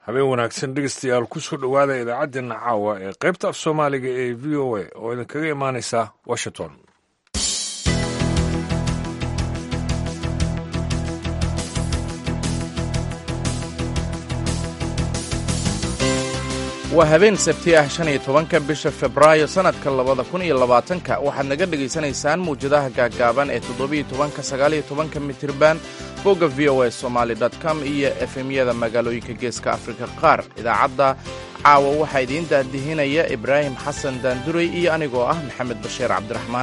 habeen wanaagsan dhegeystayaal ku soo dhowaada idaacaddeenna caawa ee qaybta af soomaaliga ee v o a oo idinkaga imaanaysa washington waa habeen sabti ah shan iyo tobanka bisha febraayo sannadka labada kun iyo labaatanka waxaad naga dhegaysanaysaan mawjadaha gaaggaaban ee toddobiyo tobanka sagaaliyo tobanka mitirban bogga v o a somaali com iyo efemyada magaalooyinka geeska afrika qaar idaacadda caawa waxaa idiin daadihinaya ibraahim xasan daanduray iyo anigoo ah maxamed bashiir cabdiraxmaan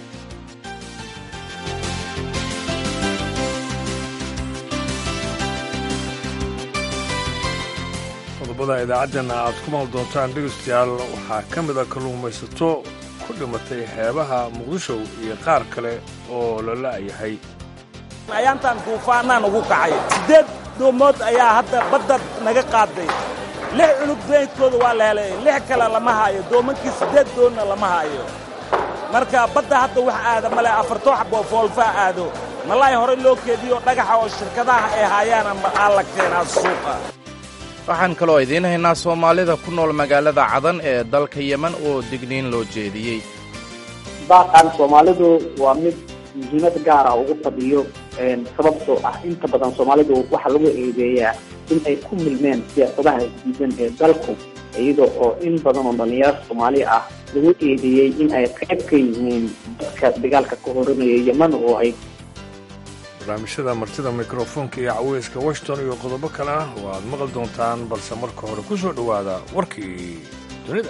qodobada idaacaddeena aad ku maal doontaan dhegeystayaal waxaa ka mid a kalluumaysato ku dhimatay xeebaha muqdisho iyo qaar kale oo la la'yahay ayaantaan duufaanaan ugu kacay siddeed doomood ayaa hadda badda naga qaaday lix cunug daydkooda waa la helay lix kale lama haayo doomankii siddeed doonna lama haayo marka badda hadda wax aada male afartoo xaboo foolfaa aado malaahi horey loo keediyo dhagaxa oo shirkadaha ay haayaana aa la keenaa suuqa waxaan kaloo idiin haynaa soomaalida ku nool magaalada cadan ee dalka yemen oo digniin loo jeediyey baaqan soomaalidu waa mid muhiimad gaara ugu fadhiyo sababtoo ah inta badan soomaalidu waxaa lagu eedeeyaa in ay ku milmeen siyaasadaha diidan ee dalku iyada oo in badan oo dhallinyaro soomaali ah lagu eedeeyey in ay qayb ka yihiin dadka dagaalka ka horanaya yemen oo ay barnaamijyada martida mikrofoonka iyo caweyska washington iyo qodobo kalena oo aad maqli doontaan balse marka hore ku soo dhowaada warkii dunida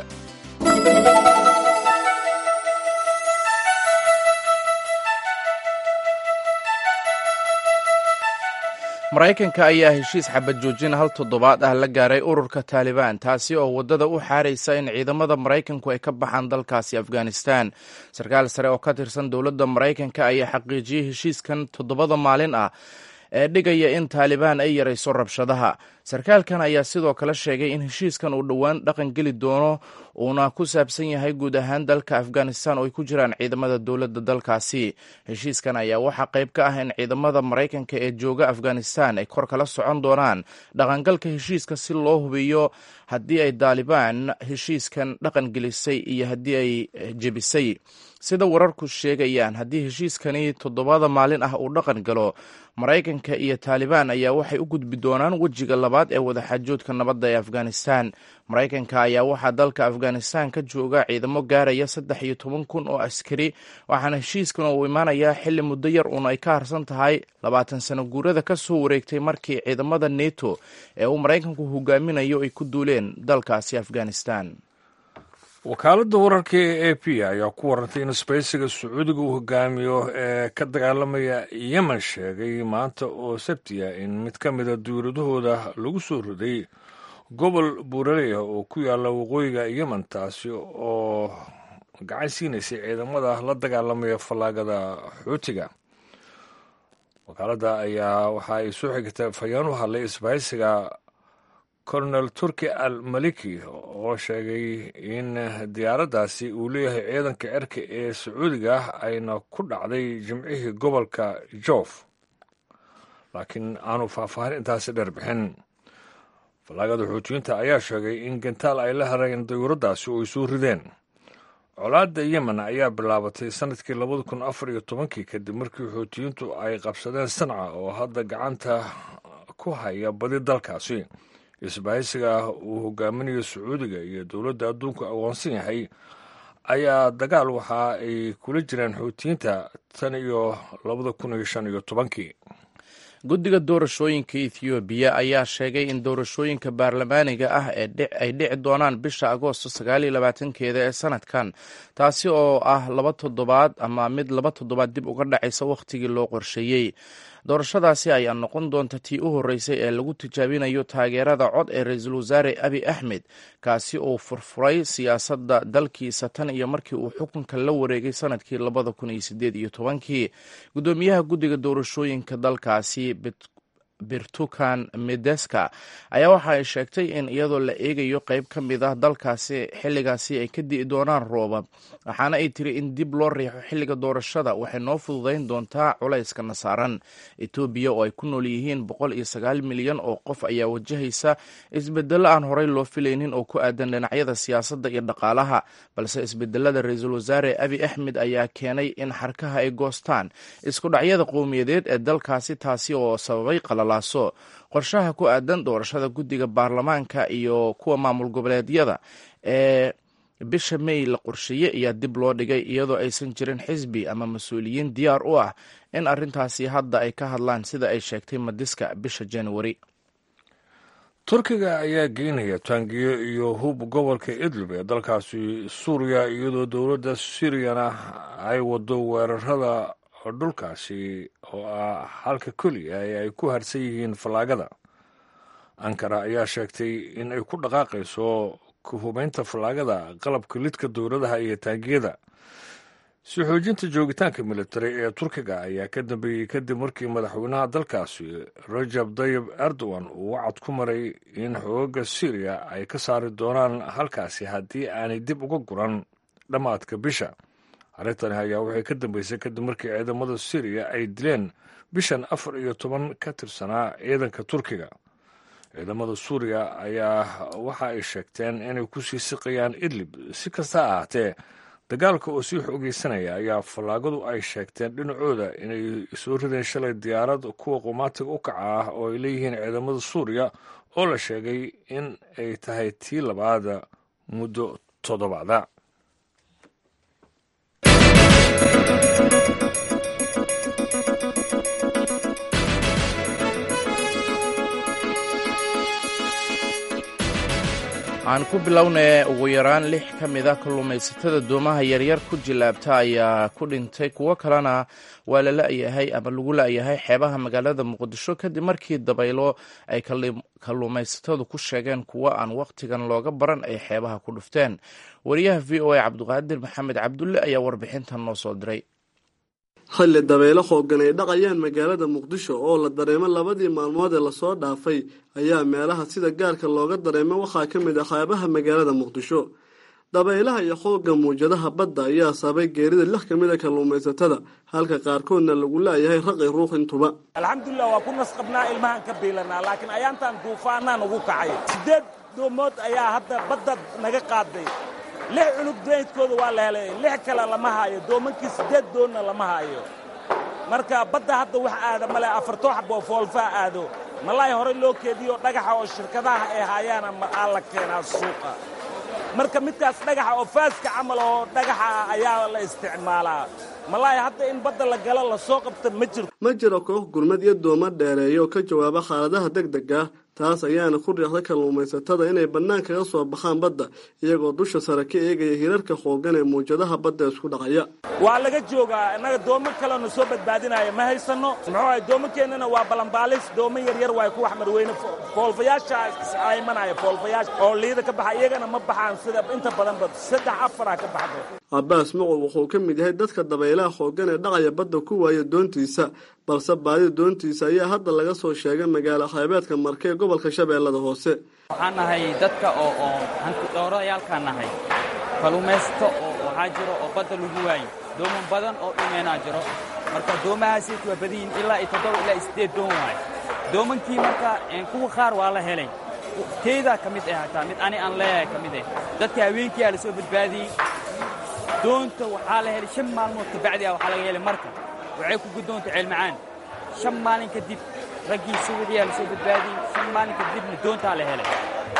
maraykanka ayaa heshiis xabad joojin hal toddobaad ah la gaaray ururka taalibaan taasi oo waddada u xaaraysa in ciidamada maraykanku ay ka baxaan dalkaasi afghanistan sarkaal sare oo ka tirsan dowladda maraykanka ayaa xaqiijiyey heshiiskan toddobada maalin ah ee dhigaya in taalibaan ay yarayso rabshadaha sarkaalkan ayaa sidoo kale sheegay in heshiiskan uu dhowaan dhaqan geli doono uuna ku saabsan yahay guud ahaan dalka afghanistan oo ay ku jiraan ciidamada dowladda dalkaasi heshiiskan ayaa waxaa qayb ka ah in ciidamada maraykanka ee jooga afghanistan ay kor kala socon doonaan dhaqangalka heshiiska si loo hubiyo haddii ay taalibaan heshiiskan dhaqan gelisay iyo haddii ay jebisay sida wararku sheegayaan haddii heshiiskani toddobada maalin ah uu dhaqan galo maraykanka iyo taalibaan ayaa waxay u gudbi doonaan wejiga labaad ee wadaxaajoodka nabadda ee afghanistan maraykanka ayaa waxaa dalka afghanistan ka jooga ciidamo gaaraya saddex iyo toban kun oo askari waxaana heshiiskan uu imaanayaa xilli muddo yar uun ay ka harsan tahay labaatan sano guurada ka soo wareegtay markii ciidamada neto ee uu maraykanku hogaaminayo ay ku duuleen dalkaasi afghanistan wakaaladda wararka ee a p ayaa ku warantay in isbaysiga sacuudiga uu hogaamiyo ee ka dagaalamaya yemen sheegay maanta oo sabtiya in mid ka mida dowladahooda lagu soo riday gobol buuraley ah oo ku yaalla waqooyiga yemen taasi oo gacan siinaysay ciidamada la dagaalamaya fallaagada xuutiga wakaaladda ayaa waxa ay soo xigtay fayaan u hadlay isbahaysiga colonel turki al maliki oo sheegay in diyaaraddaasi uu leeyahay ciidanka cerka ee sacuudiga ah ayna ku dhacday jimcihii gobolka joof laakiin aanu faahfaahin intaasi dheer bixin fallaagada xuutiyiinta ayaa sheegay in gantaal ay la hareen dayuuraddaasi oo ay soo rideen colaadda yemen ayaa bilaabatay sannadkii labada kun afar iyo tobankii kadib markii xuutiyiintu ay qabsadeen sanca oo hadda gacanta ku haya badi dalkaasi isbahaysiga uu hogaaminayo sacuudiga iyo dowladda adduunku aqoonsan yahay ayaa dagaal waxa ay kula jireen xuutiyiinta tan iyo labada kun iyo shan iyo tobankii guddiga doorashooyinka ethoobiya ayaa sheegay in doorashooyinka baarlamaaniga ah ay dhici doonaan bisha agoosto sagaaliyo labaatankeeda ee sanadkan taasi oo ah laba toddobaad ama mid laba toddobaad dib uga dhacaysa wakhtigii loo qorsheeyey doorashadaasi ayaa noqon doonta tii u horreysay ee lagu tijaabinayo taageerada cod ee ra-iisul wasaare abi axmed kaasi uu furfuray siyaasadda dalkiisa tan iyo markii uu xukunka la wareegay sanadkii labada kun iyo sideed iyo tobankii guddoomiyaha guddiga doorashooyinka dalkaasi birtukan medeska ayaa waxa ay sheegtay in iyadoo la eegayo qeyb ka mid ah dalkaasi xilligaasi ay ka di'i doonaan roobab waxaana ay tiri in dib loo riixo xilliga doorashada waxay noo fududayn doontaa culayskana saaran etoobiya oo ay ku nool yihiin boqol iyo sagaal milyan oo qof ayaa wajahaysa isbedelo aan horey loo filaynin oo ku aadan dhinacyada siyaasadda iyo dhaqaalaha balse isbedelada ra-iisul wasaare abi axmed ayaa keenay in xarkaha ay goostaan isku dhacyada qowmiyadeed ee dalkaasi taasi oo sababay qalalaaso qorshaha ku aadan doorashada guddiga baarlamaanka iyo kuwa maamul goboleedyada ee bisha may la qorsheeyey ayaa dib loo dhigay iyadoo aysan jirin xisbi ama mas-uuliyiin diyaar u ah in arrintaasi hadda ay ka hadlaan sida ay sheegtay madiska bisha januari turkiga ayaa geynaya taangiyo iyo hub gobolka idlib ee dalkaasi suuriya iyadoo dowladda siiriyana ay wado weerarada dhulkaasi oo ah halka keliya ee ay ku harsan yihiin fallaagada ankara ayaa sheegtay in ay ku dhaqaaqayso ku hubaynta fallaagada qalabka lidka dowladaha iyo taangiyada si xoojinta joogitaanka militari ee turkiga ayaa ka dambeeyey kadib markii madaxweynaha dalkaasi rajab dayib erdogan uu wacad ku maray in xoogaga syriya ay ka saari doonaan halkaasi haddii aanay dib uga guran dhammaadka bisha arrintani ayaa waxay ka dambeysay kadib markii ciidamada syriya ay dileen bishan afar iyo toban ka tirsanaa ciidanka turkiga ciidamada suuriya ayaa waxa ay sheegteen inay ku sii siqayaan idlib si kasta ha ahaatee dagaalka oo sii xoogeysanaya ayaa fallaagadu ay sheegteen dhinacooda inay soo rideen shalay diyaarad kuwa qumaatiga u kaca ah oo ay leeyihiin ciidamada suuriya oo la sheegay in ay tahay tii labaada muddo toddobacda waxaan ku bilownay ugu yaraan lix ka mid a kalluumaysatada doomaha yaryar ku jilaabta ayaa ku dhintay kuwo kalena waa la la'yahay ama lagu la'yahay xeebaha magaalada muqdisho kadib markii dabaylo ay kalluumaysatadu ku sheegeen kuwo aan wakhtigan looga baran ay xeebaha ku dhufteen wariyaha v o a cabdiqaadir maxamed cabdulle ayaa warbixintan noo soo diray xilli dabeelo xooggan ay dhaqayaan magaalada muqdisho oo la dareemo labadii maalmood ee lasoo dhaafay ayaa meelaha sida gaarka looga dareemo waxaa ka mid ah xeebaha magaalada muqdisho dabaylaha iyo xoogga muwjadaha badda ayaa sababay geerida lix ka mid a kalluumaysatada halka qaarkoodna lagu la'yahay raqi ruux intuba alxamdulilah waa ku nasqabnaa ilmahaan ka biilanaa laakiin ayaantaan duufaanaan ugu kacay siddeed doomood ayaa hadda badda naga qaaday lix cunug daydkooda waa la helay lix kale lama haayo doomankii siddeed doonna lama haayo marka badda hadda wax aada male afartoo xaboo foolfaa aado malaahi horey loo keediyo dhagaxa oo shirkadaha ay haayaana aa la keenaa suuqa marka midkaas dhagaxa oo faaska camal oo dhagaxa ah ayaa la isticmaalaa malaahi hadda in badda la galo lasoo qabta ma jirto ma jiro koox gurmad iyo dooma dheereeya oo ka jawaaba xaaladaha deg deg ah taas ayaana ku riixday kalluumaysatada inay bannaan kaga soo baxaan badda iyagoo dusha sare ka eegaya hirarka xooggan ee muwjadaha badda isku dhacaya waa laga joogaa innaga doomo kalena soo badbaadinaya ma haysanno muxuu ahay doomakeennana waa balanbaalis doomo yaryar waay ku wax marweyne foolfayaasha iscaymanaya foolfayaasha oo liida ka baxa iyagana ma baxaan sida inta badanba saddex afaraa ka baxdo cabbaas mucow wuxuu ka mid yahay dadka dabaylaha xooggan ee dhacaya badda ku waaya doontiisa balse baadida doontiisa ayaa hadda laga soo sheegay magaalo xeebeedka marke ee gobolka shabeellada hoose waxaan nahay dadka oo oo hantidoorayaalkaan nahay kalluumaysato oo waxaa jiro oo badda lagu waayo dooman badan oo dhumeenaa jiro marka doomahaasiit waa badayin ilaa iyo toddoba ilaa iyo siddeed doon waayo doomankii marka kuwa qaar waa la helay teedaa ka mid ah hataa mid ani aan leeyahay ka mid ah dadka haweenkii aa la soo badbaadiyey doonta waxaa la helay shan maalmood kabacdi ah waxaa laga helay marka waxay ku guddoonta ceelmacaan shan maalin kadib raggii suwixii aa la soo badbaadiyey shan maalin kadibna doontaa la helay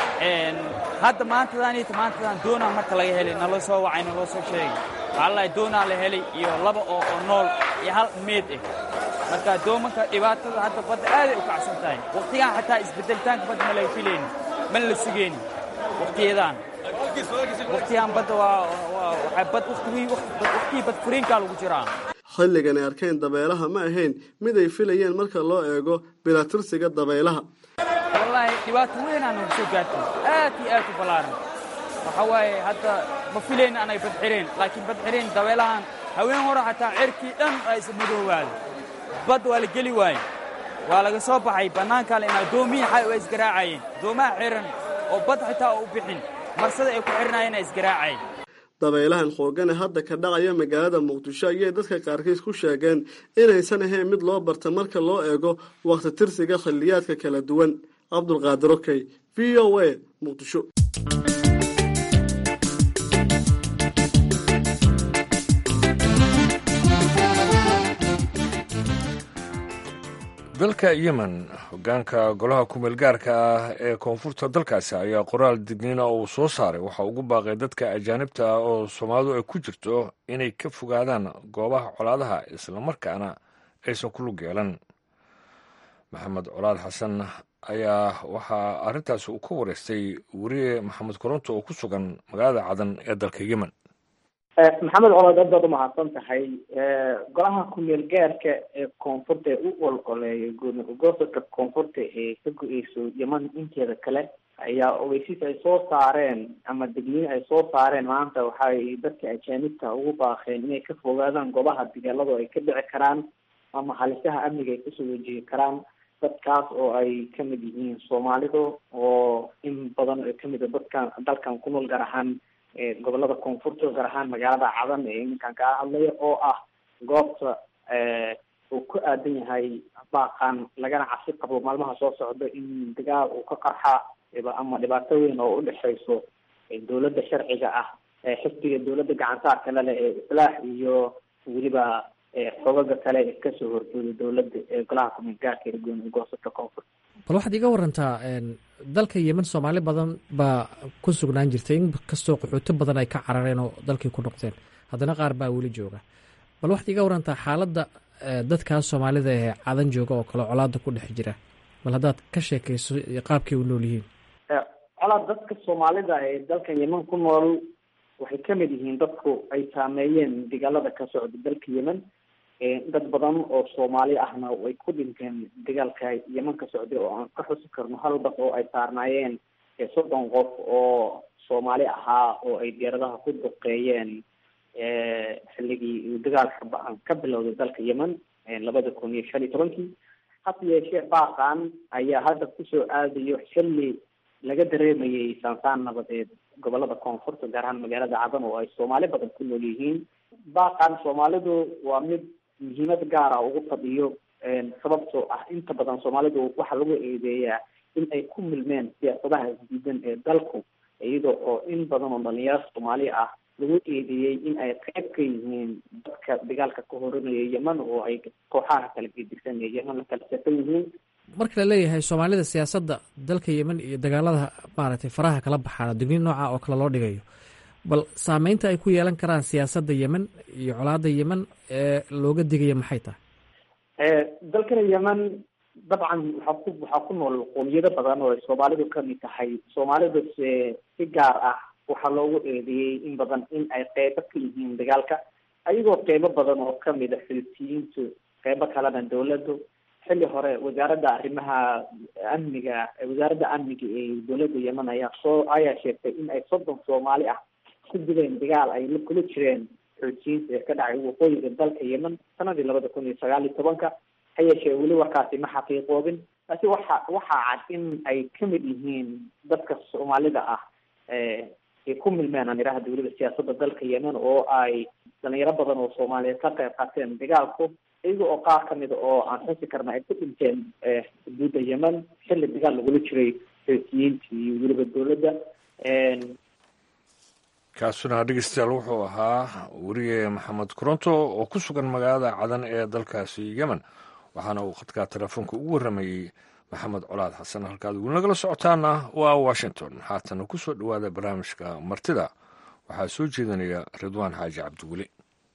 hadda maantadaaniita maantadan doonaa marka laga helay naloo soo wacay naloo soo sheegay waxaa lalahay doonaa la helay iyo laba oo oo nool iyo hal meed ah marka doomanka dhibaatada hadda badda aaday u kacsan tahay wakhtigaan xataa isbeddelitaanka badda ma laga filayni mana la sugeyni wakhtiyadan wakhtigaan badda waa waxaa bad wakhtigii bad furiinkaa lagu jiraa xilligan ay arkeen dabeelaha ma ahayn mid ay filayeen marka loo eego bilatirsiga dabaylaha wallaahi dhibaato weynaa nagu soo gaartay aad iyo aad u ballaaran waxaa waaye hadda ma filayna anay badxireen laakiin badxireen dabeelahan haween hore xataa cerkii dhan aa isa madoowaada badda waa la geli waaye waa laga soo baxay bannaankaa la imaa doomihii xay waa isgaraacayeen doomaha xiran oo bad xitaa u bixin marsada ay ku xidhanaayeen isgaraacayeen dabaylahan xoogane hadda ka dhacaya magaalada muqdisho ayay dadka qaarkiis ku sheegeen inaysan ahayn mid loo barta marka loo eego wakhti tirsiga xilliyaadka kala duwan cabdulqaadir okey v o a muqdisho dalka yemen hogaanka golaha kumeel gaarka ah ee koonfurta dalkaasi ayaa qoraal digniina uu soo saaray waxaa ugu baaqay dadka ajaanibta ah oo soomaalidu ay ku jirto inay ka fogaadaan goobaha colaadaha islamarkaana aysan ku lug yeelan maxamed colaad xasan ayaa waxaa arrintaasi uu ka wareystay weriye maxamed koronto oo ku sugan magaalada cadan ee dalka yemen maxamed colaad aad baad umahadsan tahay golaha kumeel gaarka ee koonfurta ee u ololeeya goosodka koonfurta ee ka go-eyso yeman inteeda kale ayaa ogeysiis ay soo saareen ama degniin ay soo saareen maanta waxay dadka ajaanibta ugu baaqeen inay ka fogaadaan goobaha dagaaladu ay ka dhici karaan ama halisaha amniga ay kasoo wajihi karaan dadkaas oo ay kamid yihiin soomaalidu oo in badan oo kamid a dadkan dalkan ku nool gaar ahaan gobolada koonfurta gaar ahaan magaalada cadan ee iminkan kaa hadlaya oo ah goobta uu ku aadan yahay baaqan lagana cabsi qabo maalmaha soo socda in dagaal uu ka qarxa ama dhibaato weyn oo udhexeyso dowladda sharciga ah xisbiga dowladda gacansaarka lale ee islaax iyo weliba xogaga kale ee kasoo horjeeda dowladda ee golaha kumeel gaarka ee gooni goosada koonfurta bal waxaad iga warantaa dalka yemen soomaali badan baa ku sugnaan jirtay in kastoo qaxooto badan ay ka carareen oo dalkii ku noqdeen haddana qaar baa weli jooga bal waxaad iga warantaa xaaladda dadkaas soomaalida ee cadan jooga oo kale colaada ku dhex jira bal haddaad ka sheekayso qaabkay u nool yihiin colaad dadka soomaalida ee dalkan yemen ku nool waxay kamid yihiin dadku ay saameeyeen dagaalada ka socda dalka yemen dad badan oo soomaali ahna way ku dhinteen dagaalka yeman ka socday oo aan ka xusi karno hal bas oo ay saarnaayeen soddon qof oo soomaali ahaa oo ay diyaaradaha ku duqeeyeen xilligii dagaalka ba-an ka bilowday dalka yemen labada kun iyo shan iyo tobankii hase yeeshee baaqan ayaa hadda kusoo aadayo xilli laga dareemayay saansaan nabadeed gobolada koonfurta gaar ahaan magaalada cadan oo ay soomaali badan ku nool yihiin baaqan soomaalidu waa mid muhiimad gaara ugu fadhiyo sababtoo ah inta badan soomaalidu waxaa lagu eedeeyaa in ay ku milmeen siyaasadaha isdiidan ee dalku iyada oo in badan oo dhalinyaro soomaali ah lagu eedeeyey in ay qayb ka yihiin dadka dagaalka ka horanaya yemen oo ay kooxaha kala gedigsan ee yemen la kala safan yihiin marka la leeyahay soomaalida siyaasadda dalka yemen iyo dagaalada maaragtay faraha kala baxaan digniin nooca oo kale loo dhigayo bal saameynta ay ku yeelan karaan siyaasadda yemen iyo colaada yemen ee looga digaya maxay tahay dalkana yemen dabcan waxaa ku waxaa ku nool qoomiyado badan oo ay soomaalidu kamid tahay soomaalidu se si gaar ah waxaa loogu eedeeyey in badan in ay qeybo ka yihiin dagaalka ayagoo qeybo badan oo kamid a filistiyiintu qeybo kalena dawladdu xilli hore wasaaradda arrimaha amniga wasaaradda amniga ee dowladda yemen ayaa soo ayaa sheegtay in ay soddon soomaali ah ku dileen dagaal ay la kula jireen xoojiyiinta ee ka dhacay waqooyiga dalka yemen sanadii labada kun iyo sagaal iyo tobanka ha yeeshee weli warkaasi ma xaqiiqoobin laakiin waxa waxaa cad in ay kamid yihiin dadka soomaalida ah ay ku milmeen aan idhaahda weliba siyaasadda dalka yemen oo ay dhalinyaro badan oo soomaaliyeed ka qayb qaateen dagaalku iyaga oo qaar kamida oo aan xusi karna ay ku dhinteen xuduudda yemen xilli dagaal lagula jiray xoojiyiinta iyo weliba dowladda kaasuna dhegeystayaal wuxuu ahaa weriye maxamed koronto oo ku sugan magaalada cadan ee dalkaasi yemen waxaana uu khadka telefoonka ugu warramayey maxamed colaad xasan halkaad weli nagala socotaana waa washington haatana ku soo dhowaada barnaamijka martida waxaa soo jeedinaya ridwaan xaaji cabdiweli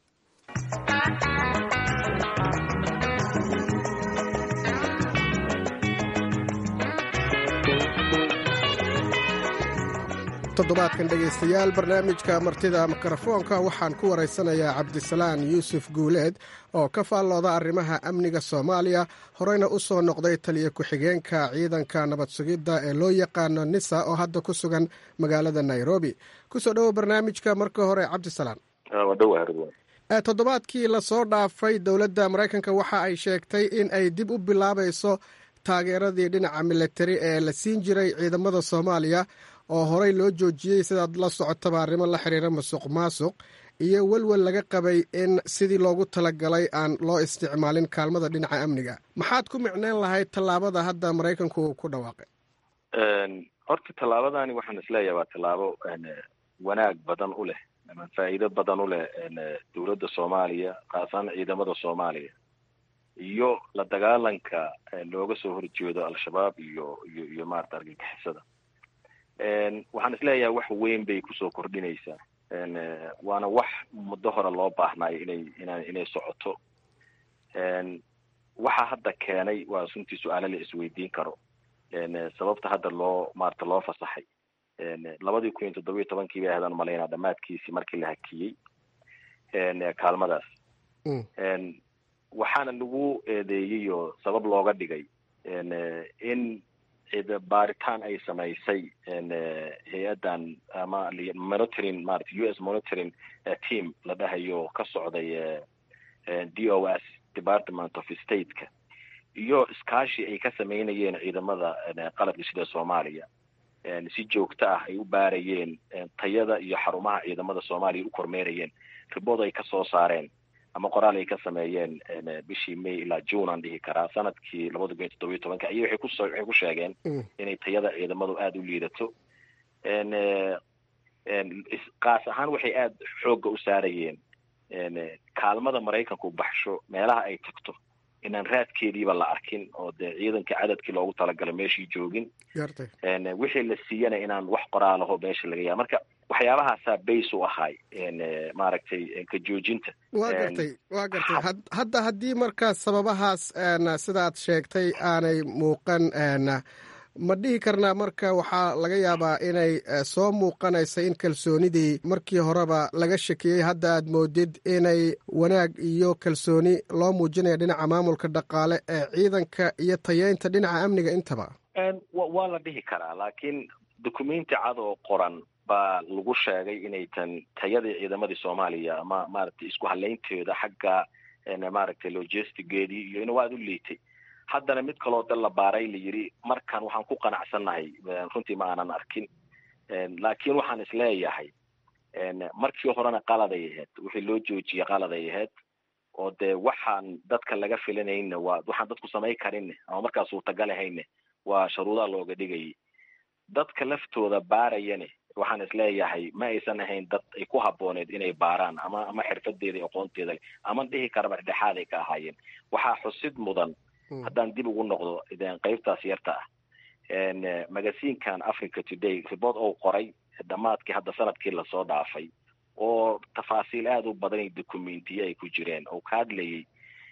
toddobaadkan dhegaystayaal barnaamijka martida mikrofoonka waxaan ku waraysanayaa cabdisalaan yuusuf guuleed oo ka faallooda arrimaha amniga soomaaliya horeyna u soo noqday taliya ku-xigeenka ciidanka nabad sugidda ee loo yaqaano nisa oo hadda ku sugan magaalada nairobi kusoo dhowo barnaamijka marka hore cabdisalaan toddobaadkii lasoo dhaafay dowladda maraykanka waxa ay sheegtay in ay dib u bilaabayso taageeradii dhinaca militari ee la siin jiray ciidamada soomaaliya oo horey loo joojiyey sidaad la socotaba arrimo la xiriira masuq maasuq iyo welwel laga qabay in sidii loogu talagalay aan loo isticmaalin kaalmada dhinaca amniga maxaad ku micneyn lahayd tallaabada hadda maraykanku uu ku dhawaaqay horta tallaabadani waxaan isleeyahay waa tallaabo wanaag badan u leh ama faa'iido badan u leh dowladda soomaaliya khaasaan ciidamada soomaaliya iyo la dagaalanka looga soo horjeedo al-shabaab iyo iyo iyo maarata argagixisada waxaan isleeyahay wax weyn bay kusoo kordhinaysaa waana wax muddo hore loo baahnaayo inay ina inay socoto waxa hadda keenay waa runtii su-aalo la isweydiin karo sababta hadda loo maarata loo fasaxay labadii kun iyo toddoba iyo tobankii bay ahaydaan malaynaa dhamaadkiisii markii la hakiyey kaalmadaas waxaana lagu eedeeyey oo sabab looga dhigay in baaritaan ay samaysay hay-addan ama monitoring maarata u s monitoring team la dhahayo ka socday d o s department of stateka iyo iskaashi ay ka sameynayeen ciidamada qalabka sida soomaaliya si joogto ah ay u baarayeen tayada iyo xarumaha ciidamada soomaaliya u kormeerayeen ribood ay kasoo saareen ama qoraal ay ka sameeyeen bishii may ilaa june aan dhihi karaa sanadkii labada kun iyo toddoba iyo tobanka iyo waxay kuso waxay ku sheegeen inay tayada ciidamadu aada u liidato kaas ahaan waxay aada xoogga u saarayeen kaalmada maraykanku baxsho meelaha ay tagto inaan raadkeediiba la arkin oo dee ciidanka cadadkii loogu talagalo meeshii joogin wixii la siiyana inaan wax qoraalaho meesha laga yaa marka waxyaabahaasaa bays u ahay maaragtay ka joojinta wa gartay wa gartay hadda haddii markaa sababahaas sidaad sheegtay aanay muuqan ma dhihi karnaa marka waxaa laga yaabaa inay soo muuqanaysa in kalsoonidii markii horeba laga shakiyey hadda aad moodid inay wanaag iyo kalsooni loo muujinaya dhinaca maamulka dhaqaale ee ciidanka iyo tayeynta dhinaca amniga intaba waa la dhihi karaa laakiin dukumenti cad oo qoran baa lagu sheegay inay tan tayadii ciidamadii soomaaliya ama maaragtay isku halaynteeda xagga maaragtay logistigeedii iyo in waad u liitay haddana mid kaloo dal la baaray la yidhi markan waxaan ku qanacsannahay runtii ma aanan arkin laakiin waxaan isleeyahay markii horena qaladay ahayd wixii loo joojiyey qaladay ahayd oo dee waxaan dadka laga filanayna waa waxaan dadku samay karinne ama markaa suurtagal ahayne waa sharuudaha looga dhigayay dadka laftooda baarayane waxaan isleeyahay ma aysan ahayn dad ay ku habbooneed inay baaraan ama ama xirfadeeda aqoonteeda leh ama dhihi karaba dhexdhexaad ay ka ahaayeen waxaa xusid mudan haddaan dib ugu noqdo qeybtaas yarta ah magaziinkan africa today report ou qoray dhamaadkii hadda sanadkii lasoo dhaafay oo tafaasiil aada u badan iyo documentiye ay ku jireen oo ka hadlayay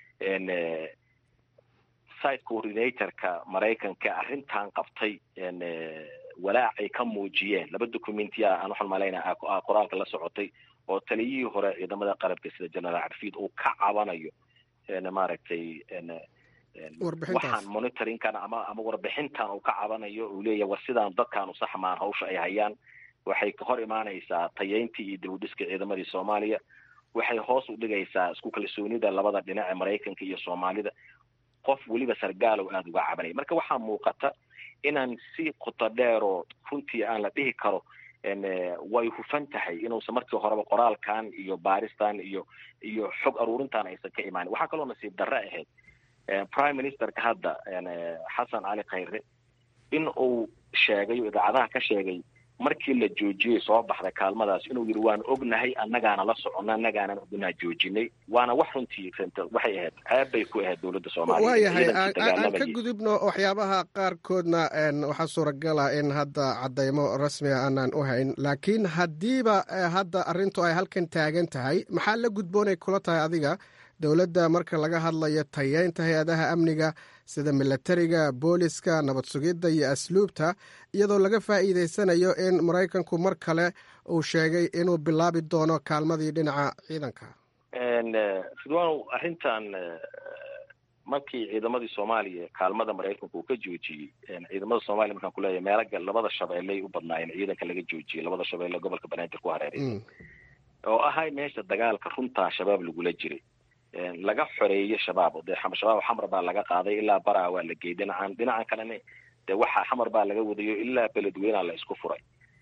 site coordinatorka maraykanka arrintan qabtay walaac ay ka muujiyeen laba documentiya aan waxaan malaynaa qoraalka la socotay oo taliyihii hore ciidamada qalabka sida generaal carfiid uu ka cabanayo maaragtay waxaan monitoringkan ama ama warbixintan uu ka cabanayo uu leeyahay war sidaan dadkaanu saxmaan hawsha ay hayaan waxay ka hor imaanaysaa tayeyntii iyo dibudhiska ciidamadii soomaaliya waxay hoos u dhigaysaa isku kalsoonida labada dhinac ee maraykanka iyo soomaalida qof weliba sargaalow aada uga cabanaya marka waxaa muuqata inaan si qoto dheeroo runtii aan la dhihi karo way hufan tahay inuusan markii horeba qoraalkan iyo baaristan iyo iyo xog aruurintan aysan ka imaanin waxaa kaloo nasiib darre ahayd prime ministerka hadda xasan cali khayre in uu sheegay oo idaacadaha ka sheegay markii la joojiyey soo baxday kaalmadaas inuu yidhi waan ognahay annagaana la soconna annagaanan ognaa joojinay waana wax runtii waxay ahayd ceeb bay ku ahayd dowladda soomaaliya waayahay aan ka gudubno waxyaabaha qaarkoodna waxaa suuragala in hadda caddaymo rasmiga aanaan u hayn laakiin haddiiba hadda arrintu ay halkan taagan tahay maxaa la gudboonay kula tahay adiga dowladda marka laga hadlayo tayeynta hay-adaha amniga sida milatariga booliska nabad sugidda iyo asluubta iyadoo laga faa'iidaysanayo in maraykanku mar kale uu sheegay inuu bilaabi doono kaalmadii dhinaca ciidanka ridwanow arrintan markii ciidamadii soomaaliya kaalmada maraykanku uu ka joojiyey ciidamada soomaliya markaan kuleeyahay meelaga labada shabeelley u badnaayeen ciidanka laga joojiyey labada shabeelle gobolka banaadir ku hareeraysa oo ahay meesha dagaalka runtaa shabaab lagula jiray laga xoreeyo shabaab dee shabaab xamar baa laga qaaday ilaa baraa waa la geeyey dhinacan dhinacan kalena dee waxaa xamar baa laga wadayo ilaa beledweynaa la isku furay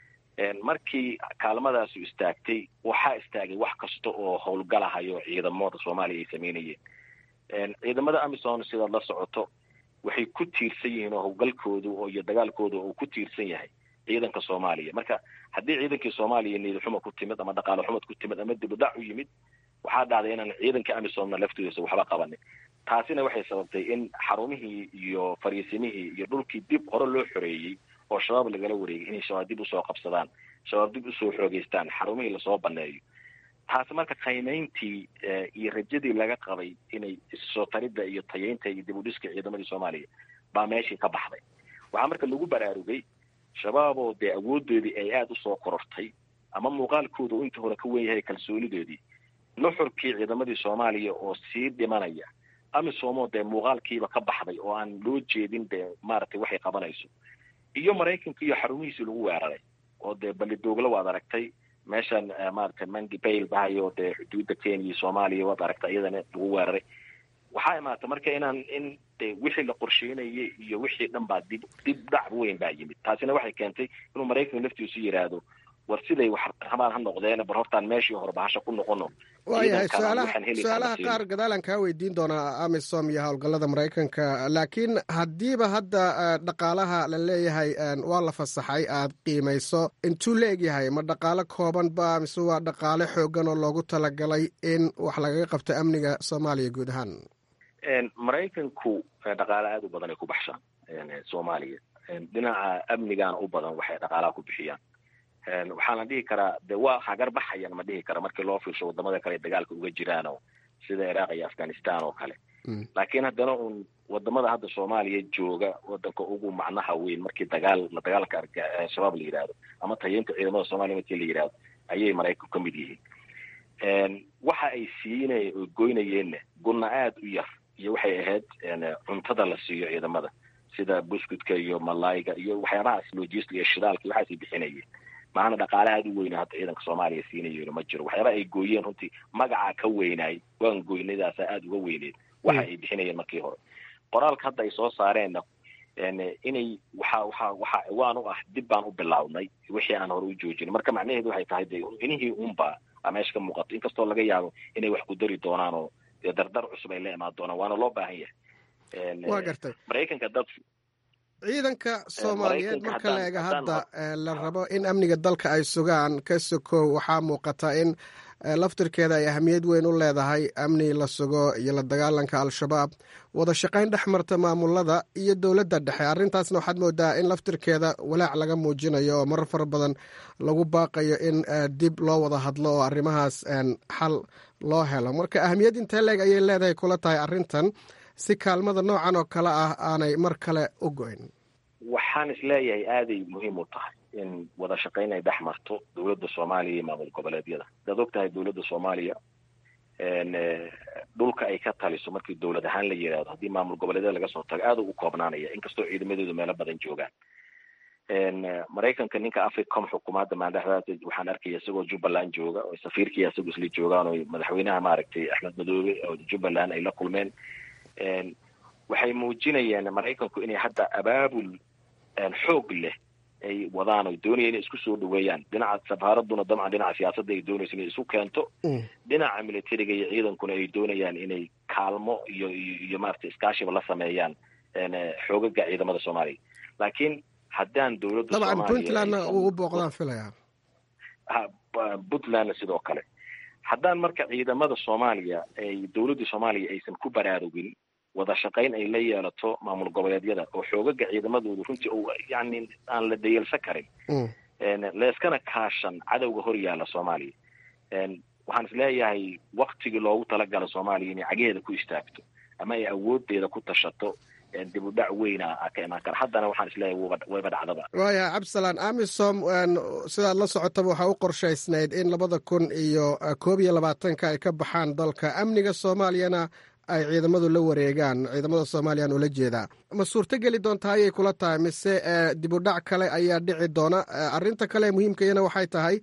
markii kaalmadaasu istaagtay waxaa istaagay wax kasta oo howlgalahayo ciidamada soomaaliya ay sameynayeen ciidamada amison sidaad la socoto waxay ku tiirsan yihiin oo howlgalkoodu iyo dagaalkooda uu ku tiirsan yahay ciidanka soomaaliya marka haddii ciidankii soomaaliya niyad xuma ku timid ama dhaqaale xumad ku timid ama dibudhac u yimid waxaa dhacday inaan ciidanka amisomna laftoodisa waxba qabanin taasina waxay sababtay in xarumihii iyo fariisimihii iyo dhulkii dib hore loo xoreeyey oo shabaab lagala wareegay inay shabaab dib usoo qabsadaan shabaab dib usoo xoogeystaan xarumihii lasoo baneeyo taasi marka qiimayntii iyo rajadii laga qabay inay issoo taridda iyo tayeynta iyo dib u dhiska ciidamadii soomaaliya baa meeshii ka baxday waxaa marka lagu baraarugay shabaab oo dee awoodoodii ay aada usoo korortay ama muuqaalkooda uu inta hore ka wen yahay kalsoonidoodii nuxurkii ciidamadii soomaaliya oo sii dhimanaya amisomoo dee muuqaalkiiba ka baxday oo aan loo jeedin dee maaragtay waxay qabanayso iyo maraykanka iyo xarumihiisii lagu weeraray oo dee ballidoogla waad aragtay meeshan maaragtay mangi bail bahayo dee xuduudda kenya iyo soomaaliya waad aragtay iyadana lagu weeraray waxaa imaata marka inaan in de wixii la qorsheynayay iyo wixii dhan baa dib dib dhac weyn baa yimid taasina waxay keentay inuu maraykanka laftiisu yidhaahdo war siday wax rabaan ha noqdeen bar hortaan meeshii hore bahasha ku noqono waayahay su-aalaha qaar gadaalan kaa weydiin doonaa amisom iyo howlgallada maraykanka laakiin haddiiba hadda dhaqaalaha la leeyahay waa la fasaxay aad qiimayso intuu la egyahay ma dhaqaalo kooban ba mise waa dhaqaale xoogan oo loogu talagalay in wax lagaga qabto amniga soomaaliya guud ahaan maraykanku dhaqaale aada u badan ay ku baxshaan soomaaliya dhinaca amnigaana u badan waxay dhaqaalaha ku bixiyaan waxaana dhihi karaa de waa hagar baxayan ma dhihi kara markii loo fiirsho wadamada kale dagaalka uga jiraan oo sida iraaq iyo afghanistan oo kale laakiin haddana un wadamada hadda soomaaliya jooga wadanka ugu macnaha weyn markii dagaal dagaalka shabaab la yidhaahdo ama tayeynta ciidamada soomaliya markii la yidhahdo ayay maraykanku ka mid yihiin waxa ay siinay oo goynayeenna gunna aada u yar iyo waxay ahayd cuntada la siiyo ciidamada sida buskudka iyo malayga iyo waxyaabahaas logist iyo shidaalka iyo waxaasay bixinayeen maana dhaqaale aada u weyna hadda ciidanka soomaaliya siinayo ma jiro waxyaaba ay gooyeen runtii magacaa ka weynaay waan goynadaasa aada uga weyneed waxa ay bixinayeen markii hore qoraalka hadda ay soo saareenna inay waxa waxa waxa ciwaan u ah dib baan u bilaabnay wixii aan hore u joojin marka macnaheedu waxay tahay de inihii unba a meesha ka muuqato inkastoo laga yaabo inay wax ku dari doonaan oo dee dardar cusub ay la imaan doonaan waana loo baahan yahay waa gartay maraykanka dad ciidanka soomaaliyeed marka la eega hadda la rabo in amniga dalka ay sugaan ka sokow waxaa muuqata in laftirkeeda ay ahamiyad weyn u leedahay amni la sugo iyo la dagaalanka al-shabaab wada shaqayn dhex marta maamulada iyo dowladda dhexe arrintaasna waxaad moodaa in laftirkeeda walaac laga muujinayo oo marar fara badan lagu baaqayo in dib loo wada hadlo oo arrimahaas xal loo helo marka ahamiyad intee leeg ayay leedahay kula tahay arrintan si kaalmada noocan oo kale ah aanay mar kale u go-in waxaan isleeyahay aaday muhiim u tahay in wada shaqayn ay dhex marto dowladda soomaaliya iyo maamul goboleedyada hadaad og tahay dowladda soomaaliya dhulka ay ka taliso markii dowlad ahaan la yidhaahdo haddii maamul goboleedyada laga soo tago aada u koobnaanaya inkastoo ciidamadoodu meelo badan joogaan maraykanka ninka africom xukuumadda maandhaxdaas waxaan arkaya isagoo jubbaland jooga oo safiirkii isagoo isla joogaan oo madaxweynaha maaragtay axmed madoobe oo jubbaland ay la kulmeen waxay muujinayaan maraykanku inay hadda abaabul xoog leh ay wadaan oy doonaya inay isku soo dhaweeyaan dhinaca safaaraduna dabcan dhinaca siyaasadda ay doonayso inay isu keento dhinaca militariga iyo ciidankuna ay doonayaan inay kaalmo iyo iyo maaragtay iskaashiba la sameeyaan xoogaga ciidamada soomaaliya laakiin haddaan dowladda dabcan puntlandna uu u booqdaan filaya puntlandna sidoo kale haddaan marka ciidamada soomaaliya ay dowladda soomaaliya aysan ku baraarugin wada shaqayn ay la yeelato maamul goboleedyada oo xoogaga ciidamadoodu runtii o yani aan la dayalsan karin leeskana kaashan cadowga hor yaala soomaaliya waxaan isleeyahay waktigii loogu talagala soomaaliya inay cageheeda ku istaagto ama ay awoodeeda ku tashato dib u dhac weyna ka imaan kara haddana waxaan isleeyahay wayba dhacdaba waaya cabdisalaan amisom sidaad la socotaba waxaa u qorshaysnayd in labada kun iyo koob iyo labaatanka ay ka baxaan dalka amniga soomaaliyana ay ciidamadu la wareegaan ciidamada soomaaliyaan ula jeedaa ma suurto geli doontaa ayay kula tahay mise dib u dhac kale ayaa dhici doona arrinta kale muhiimkayana waxay tahay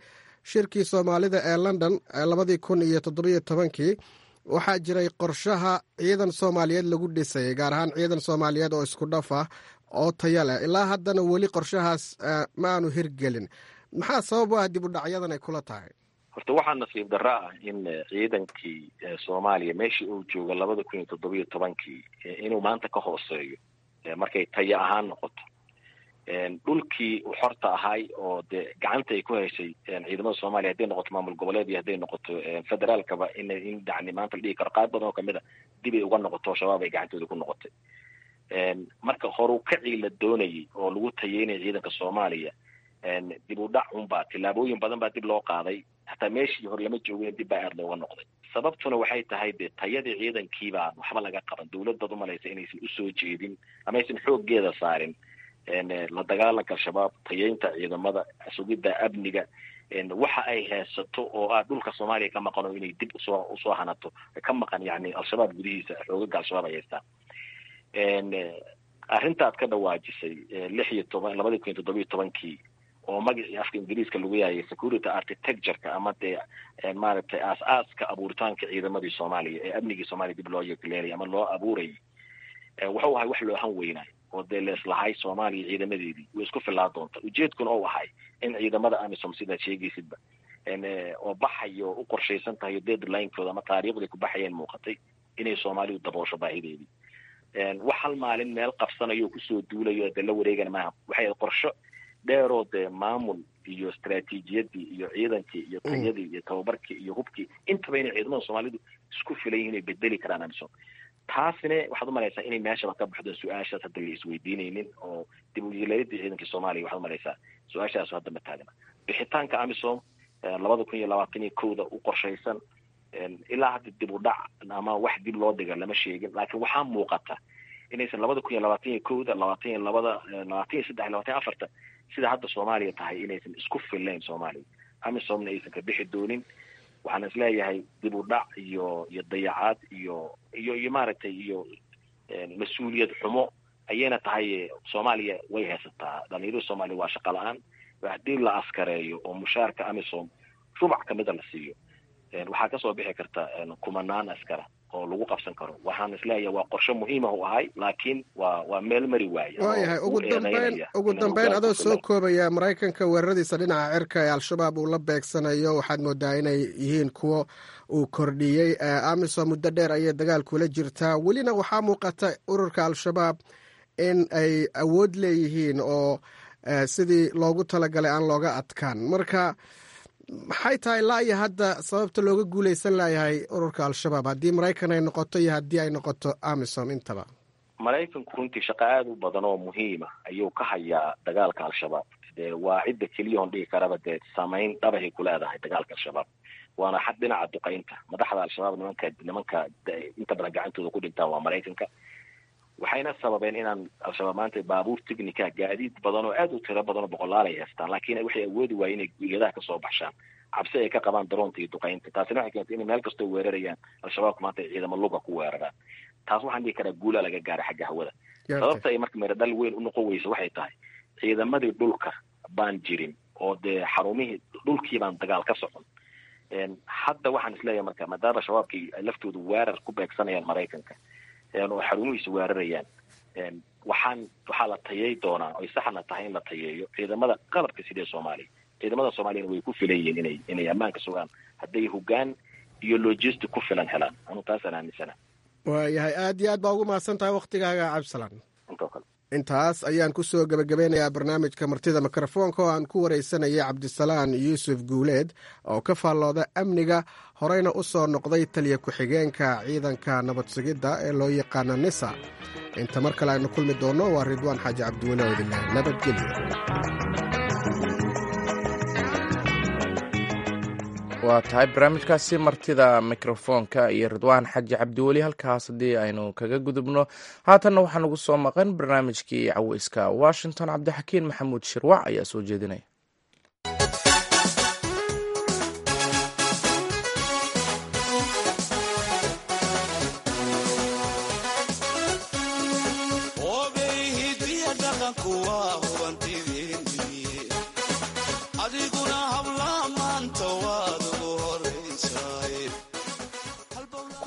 shirkii soomaalida ee london labadii kun iyo toddobiyo tobankii waxaa jiray qorshaha ciidan soomaaliyeed lagu dhisayay gaar ahaan ciidan soomaaliyeed oo isku dhaf ah oo taya leh ilaa haddana weli qorshahaas ma aanu hirgelin maxaa sabab u ah dib u dhacyadan ay kula tahay horta waxaa nasiib darro ah in ciidankii soomaaliya meeshii uu joogo labada kun iyo toddobiyo tobankii inuu maanta ka hooseeyo markay taya ahaan noqoto dhulkii uu xorta ahay oo dee gacanta ay ku haysay ciidamada soomaaliya hadday noqoto maamul goboleed iyo hadday noqoto federaalkaba in in yani maanta la dhihi karo qaar badan oo kamid a dib ay uga noqoto shabaab ay gacantooda ku noqotay marka horu kacii la doonayay oo lagu tayeynaya ciidanka soomaaliya dib u dhac unbaa tillaabooyin badan baa dib loo qaaday hataa meeshii hore lama joogin dib baa aad looga noqday sababtuna waxay tahay de tayadii ciidankiibaa waxba laga qaban dawladdaad umalaysa inaysan usoo jeedin ama aysan xooggeeda saarin la dagaalanka al-shabaab tayeynta ciidamada sugidda amniga waxa ay haysato oo ah dhulka soomaaliya ka maqan oo inay dib usoo usoo hanato ka maqan yani al-shabaab gudihiisa xoogaga al-shabaab ay haystaan arrintaad ka dhawaajisay lix iyo toban labadii kun iyo toddobiyo tobankii oo magacii afka ingiriiska lagu yaayay security architectureka ama dee maaragtay aas-aaska abuuritaanka ciidamadii soomaaliya ee amnigii soomaaliya dib loo yeeleelay ama loo abuurayay wuxuu ahay wax loo han weynaayo oo dee leeslahay soomaaliya ciidamadeedii way isku filaa doonta ujeedkuna ou ahay in ciidamada amisom sidaad sheegaysidba oo baxayo u qorshaysan tahay deadlinekooda ama taariikhday ku baxayeen muuqatay inay soomaalidu daboosho baahideedii wax hal maalin meel qabsanayo kusoo duulayo dee la wareegana maaha waxay ahayd qorsho dheeroo dee maamul iyo istraatiijiyadii iyo ciidankii iyo tayadii iyo tababarkii iyo hubkii intaba inay ciidamada soomaalidu isku filan yihin inay bedeli karaan amisom taasina waxaad umalaysaa inay meeshaba ka baxdo su-aashaas hadda la isweydiinaynin oo dib u yeeleeladii ciidankii soomaaliya waxaad umalaysaa su-aashaas hadda ma taagna bixitaanka amisom labada kun iyo labaatan iyo kowda u qorshaysan ilaa hadda dib u dhac ama wax dib loo dhiga lama sheegin laakiin waxaa muuqata inaysan labada kun iyo labaatan iyo kowda labaatan iyo labada labaatan iyo saddex labaatan iyo afarta sida hadda soomaaliya tahay inaysan isku fillayn soomaaliya amisomna aysan ka bixi doonin waxaan isleeyahay dib u dhac iyo iyo dayacaad iyo iyo iyo maaragtay iyo mas-uuliyad xumo ayayna tahay soomaaliya way haysataa dhalinyarada soomaaliya waa shaqa la-aan haddii la askareeyo oo mushaarka amisom rubac kamida la siiyo waxaa kasoo bixi karta kumanaan askara oo lagu qabsan karo waxaan isleeyahay waa qorshe muhiimah u ahay laakiin waa waa meel mari waaya waayahay ugu dambeyn ugu dambeyn adoo soo koobaya maraykanka weeraradiisa dhinaca cirka ee al-shabaab uu la beegsanayo waxaad moodaa inay yihiin kuwo uu kordhiyey amisom muddo dheer ayay dagaal kula jirtaa welina waxaa muuqata ururka al-shabaab in ay awood leeyihiin oo sidii loogu talagalay aan looga adkaan marka maxay tahay laa iyo hadda sababta looga guuleysan layahay ururka al-shabaab haddii maraykan ay noqoto iyo haddii ay noqoto amisom intaba maraykanku runtii shaqo aada u badan oo muhiima ayuu ka hayaa dagaalka al-shabaab dee waa cidda keliya on dhihi karaba dee saameyn dhabahay ku leedahay dagaalka al-shabaab waana xad dhinaca duqaynta madaxda al-shabaab nimanka nimanka inta badan gacantooda ku dhintaan waa maraykanka waxayna sababeen inaan al-shabaab maanta baabuur technica gaadiid badan oo aada u tiro badan oo boqolaal ay haystaan laakiin waxay awoodi waayeen inay guyadaha kasoo baxshaan cabsi ay ka qabaan daroonta iyo duqaynta taasina waxay keentay inay meel kastoo weerarayaan al-shabaabku maanta ay ciidamo luga ku weeraraan taas waxaan dhihi karaa guulaa laga gaaray xagga hawada sababta ay marka meeradhal weyn u noqon weysa waxay tahay ciidamadii dhulka baan jirin oo dee xarumihii dhulkii baan dagaal ka socon hadda waxaan isleeyahay marka maadaama shabaabkii ay laftooda weerar ku beegsanayaan maraykanka oo xarumihiisa weerarayaan waxaan waxaa la tayey doonaa oy saxna tahay in la tayeeyo ciidamada qalabka sidee soomaaliya ciidamada soomaaliyana way ku filan yihiin inay inay ammaanka sugaan hadday hogaan iyo logistic ku filan helaan anu taasaan aaminsana waayahay aad iyo aad baa ugu mahadsan tahay waktigaaga cabdisalaan intoo kale intaas ayaan ku soo gebagabeynayaa barnaamijka martida mikrofoonka oo aan ku waraysanayay cabdisalaan yuusuf guuleed oo ka faallooda amniga horeyna u soo noqday taliya ku-xigeenka ciidanka nabad sugidda ee loo yaqaana nisa inta mar kale aynu kulmi doonno waa ridwaan xaaji cabdiweli oo idinleh nabadgelyo waa tahay barnaamijkaasi martida mikrofoonka iyo ridwaan xaji cabdiweli halkaas haddii aynu kaga gudubno haatanna waxaa nagu soo maqan barnaamijkii caweyska washington cabdixakiin maxamuud shirwac ayaa soo jeedinaya adiguna habla maanta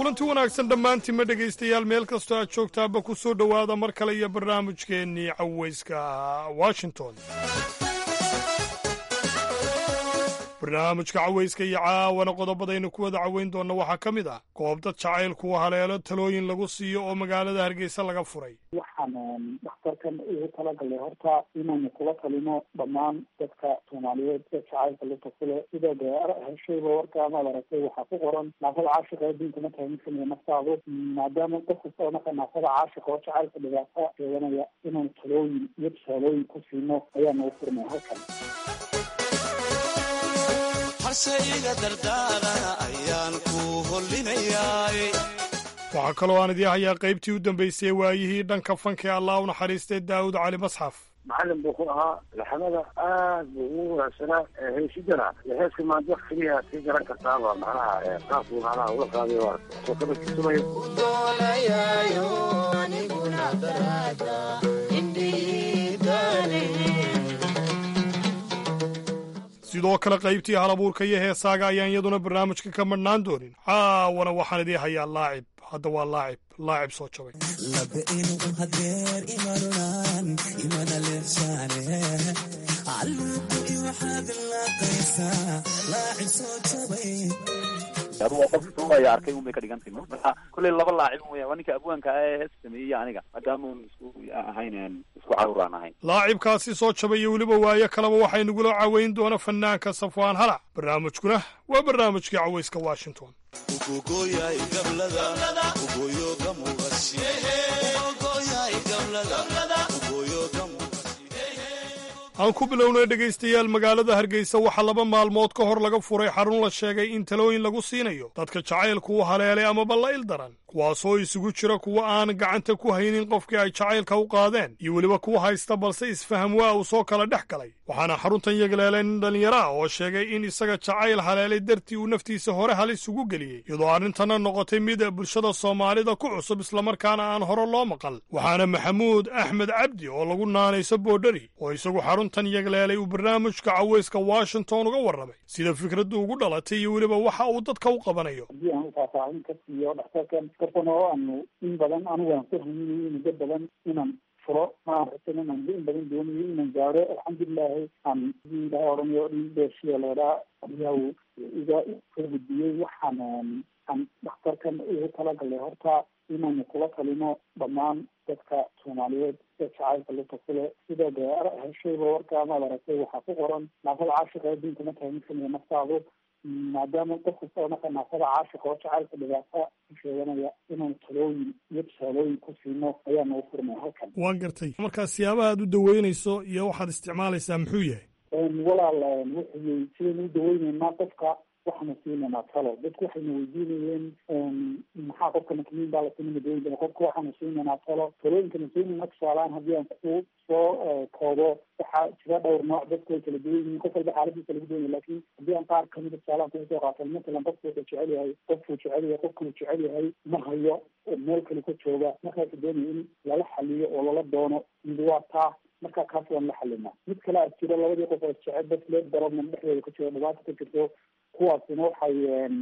kulanti wanaagsan dhammaantiinma dhegaystayaal meel kastoo aad joogtaaba ku soo dhowaada mar kale iyo barnaamijkeennii cawayska washington barnaamijka cawayska iyo caawana qodobadaynu ku wada cawayn doonna waxaa ka mid ah goob dad jacaylku haleelo talooyin lagu siiyo oo magaalada hargeysa laga furay waxaan dhakhtarkan ugu talagalay horta inaynu kula talino dhammaan dadka soomaaliyeed ee jacaylka lugta kule sida dee heshayba warka amaad aragtay waxaa ku qoran naafada caashiqa adduunka ma tahay mid kamida naftaadu maadaama qof kasta oo marka naafada caashiqa oo jacaylka dhibaata sheeganaya inaynu talooyin iyo tusaalooyin ku siino ayaanu u furnay halkan waxaa kaloo aan idii hayaa qaybtii u dambaysay waayihii dhanka fanka ee allah u naxariistay daawud cali masxaf macalin buu ku ahaa laxamada aad buu ugu wanaagsanaa heesidana heeska maanta keliya sii garan kartaaba macnaha qaabku macnaha ula qaaday waa soo kabadkiisumaya sidoo kale qaybtii halabuurka iyo heesaaga ayaan iyaduna barnaamijka ka madhnaan doonin caawana waxaan idii hayaa laacib hadda waa laacib laacib soo jabay adu waa qof suugaya arkay un bay ka dhigantay marka kolley laba laacib weya waa ninka abwaanka ah ee hees sameeyey aniga maadaama un isku ahayn isku carur aan ahayn laacibkaasi soo jabay iyo weliba waayo kaleba waxay nagula caweyn doona fanaanka safwaan halac barnaamijkuna waa barnaamijkii cawayska washington aan ku bilownay dhegaystayaal magaalada hargeysa waxaa laba maalmood ka hor laga furay xarun la sheegay in talooyin lagu siinayo dadka jacaylku u haleelay amaba la il daran kuwaasoo isugu jira kuwa aan gacanta ku haynin qofkii ay jacaylka u qaadeen iyo weliba kuwa haysta balse isfaham waa uu soo kala dhex galay waxaana xaruntan yagleelay nin dhallinyaro ah oo sheegay in isaga jacayl haleelay dartii uu naftiisa hore halis ugu geliyey iyadoo arrintanna noqotay mid bulshada soomaalida ku cusub islamarkaana aan hore loo maqal waxaana maxamuud axmed cabdi oo lagu naanayso boodhari oo isagu xaruntan yagleelay uu barnaamijka cawayska washington uga warramay sida fikraddu ugu dhalatay iyo weliba waxa uu dadka u qabanayo haddii aan ufaahfaahin ka siiyo dhakhtarkan dartan oo aanu in badan anigu aan ku haminayo muddo badan inaan furo maaragtan inaan in badan doonayo inaan gaaro alxamdulilaahi aan hadii ilaha oranayo dhin dheeshiya leedhaa ayaa uu iga soo gudbiyey waxaan aan dhakhtarkan ugu talagalay horta inaynu kula talino dhammaan dadka soomaaliyeed ee jacaylka lugta kule sida dee heshayba warka amaad aragtay waxaa ku qoran naafada caashiqa adduunka ma tahay mid kamida naftaadu maadaama qof kasta oo marka naafada caashiqa oo jacaylka dhibaata ku sheeganaya inaynu talooyin iyo tusaalooyin ku siino ayaanu u furnay halkan waan gartay markaa siyaabaha aad u daweynayso iyo waxaad isticmaalaysaa muxuu yahay walaal wuxuu sidaynu u daweyneynaa qofka waxaanu siinaynaa talo dadku waxayna weydiinayeen maxaa qofka makmiin baa la siinaya dawooyinka qofka waxaanu siinaynaa talo talooyinkana siinayna tusaalaan haddii aan ku soo koobo waxaa jira dhowr nooc dadku way kala duwan yihiin qof walba xaaladiisa lagu doonaya lakin haddii aan qaar kamida tusaalaan kuga soo qaatan matalan qofku wuxuu jecel yahay qofkuu jecel yahay qofkuu jecel yahay ma hayo meel kale ka jooga markaasu doonaya in lala xaliyo oo lala doono mid waa taa markaa kaas waan la xalinaa mid kale a jiro labadii qof oo jecel bas lee darobnan dhexdooda ka jiro dhibaato ka jirto kuwaasina waxay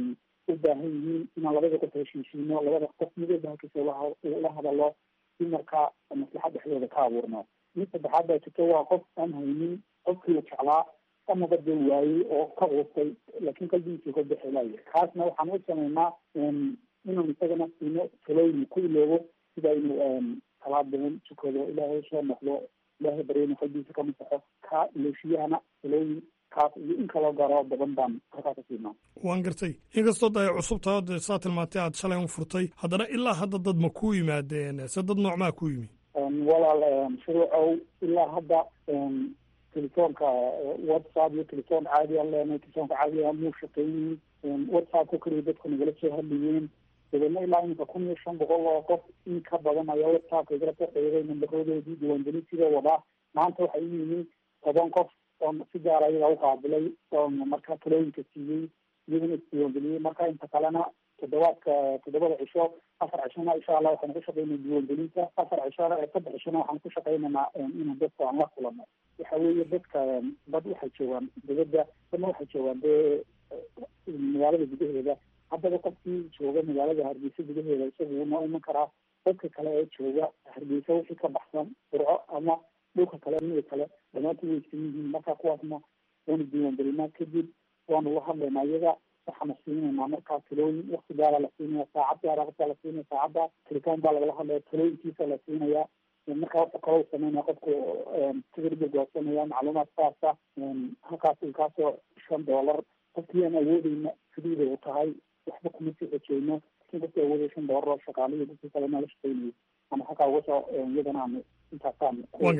u baahan yihiin inaan labada qof heshiishiino labada qof midooba halkiisa la hadalo si markaa maslaxa dhexdooda ka abuurno mid saddexaad baa jirto waa qof aan haynin qofkii la jeclaa amaba dee waayey oo ka quustay laakiin qalbigiisii ka bixilaya kaasna waxaan u sameynaa inaan isagana siino talooyin ku iloobo sida inuu salaad badan tukado ilaahay soo noqdo ilaahay baryana qalbigiisa ka masaxo ka iloshiyahana talooyin kaas iyo in kaloo gaaro badan baan halkaa ka siinaa waan gartay inkastoo da ay cusub tahay de saa tilmaantay aad shalay u furtay haddana ilaa hadda dad ma ku yimaadeen se dad noocmaa ku yimi walaal shuruucow ilaa hadda telefoonka whatsapp iyo telefoon caadi aan leenahay telefoonka caadiga muu shaqeynin whatsappka keliya dadku nagala soo hadlayeen dabeedna ilaa iminka kun iyo shan boqol oo qof in ka badan ayaa whatsappka igala soo qeybay nambarodoodii diiwaangelintiida wadaa maanta waxay u yihiin toban qof oo si gaara ayaga u qaabilay oo markaa talooyinka siiyey iyaguna isdiiwaangeliyey marka inta kalena toddobaadka toddobada cisho afar cishona insha allah waxaanu ku shaqeynaa diiwaangelinta afar cishona saddex cishona waxaanu ku shaqeynaynaa inaan dadka aan la kulano waxa weeye dadka dad waxay joogaan dibadda dadna waxay joogaan dee magaalada gudaheeda haddaba qofkii jooga magaalada hargeysa gudaheeda isagu wuu noo iman karaa dadka kale ee jooga hargeysa wixii ka baxsan burco ama dhulka kale mida kale dhammaantood way isan yihiin marka kuwaasna waanu diiwaangelinaa kadib waanu la hadlaynaa iyaga waxaana siinaynaa markaa talooyin wakti gaara la siinaya saacad gaara qofka la siinaya saacadda tiritaan baa lagala hadlaya talooyinkiisa la siinaya markaa wuxuu kaloo sameynaya qofku tigirba goosanaya macluumaad saasa halkaas kaasoo shan doolar qofkii aan awoodeyna sidiida u tahay waxba kuma sii xojeyno lakin qofkii awoodaya shan doolar oo shaqaalihi dadkii kale nala shaqeynayo ama halkaa uga soo iyadana aanu intaasaan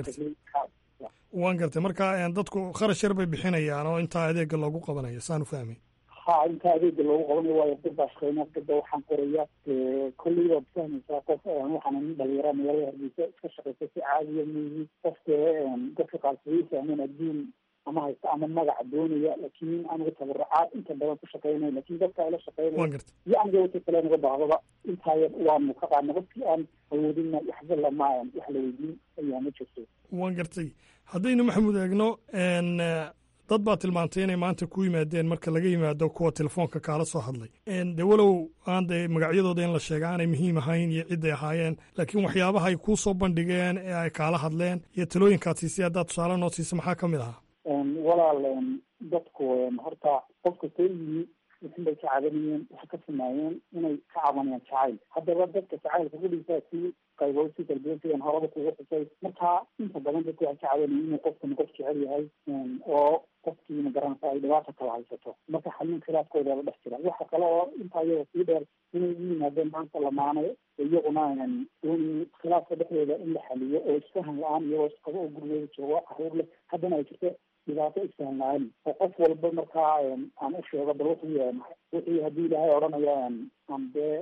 waan gartay marka dadku kharash yar bay bixinayaan oo intaa adeega loogu qabanayo saanu fahmay ha intaa adeega loogu qabanayo waayo dad baa shaqeynaa dadba waxaan qoraya kolley waad fahmaysaa qof waxaana nin dhalinyara magaalada hargeysa iska shaqeysa si caadiya miyi qofka dadka qaarsadii fahmeen adduun ama haysta ama magaca doonaya laakiin aniga tabarucaad inta badan ku shaqeynaya lakin dadka ala shaqeynaya iyo aniga wata kale naga bahdaba intaa yar waanu ka qaadna qofkii aan awoodina waxba lama wax la weydiin ayaa ma jirto waan gartay haddaynu maxamuud eegno dad baa tilmaantay inay maanta ku yimaadeen marka laga yimaado kuwa telefoonka kaala soo hadlay de walow aan de magacyadooda in la sheega aanay muhiim ahayn iyo ciday ahaayeen laakiin waxyaabaha ay kuu soo bandhigeen ee ay kaala hadleen iyo talooyinkaad siisay haddaad tusaale noo siisa maxaa ka mid ahaa walaal dadku horta qof kastoo yimi wixin bay ka cabanayeen waxay ka sameeyeen inay ka cabanayaan jacayl haddaba dadka jacaylka kudhisaa si qaybood si kala duwan sidaan horaba kugu xusay marka inta badan dadku waxay ka cabanayeen inuu qofkani qof jecel yahay oo qofkii magaranaysa ay dhibaata kala haysato marka xalin khilaafkooda la dhex jira waxa kale oo intaa iyada sii dheer inay u yimaadeen maanta lamaane iyaguna dooni khilaafka dhexdooda in la xaliyo oo isfahan la-aan iyagoo isqabo oo gurigooda joogo caruur leh haddana ay jirto dhibaato isfahan la-aan oo qof walba markaa aan u sheego bal wuxuu yahay wixii haddii ilaahay odhanaya aan dee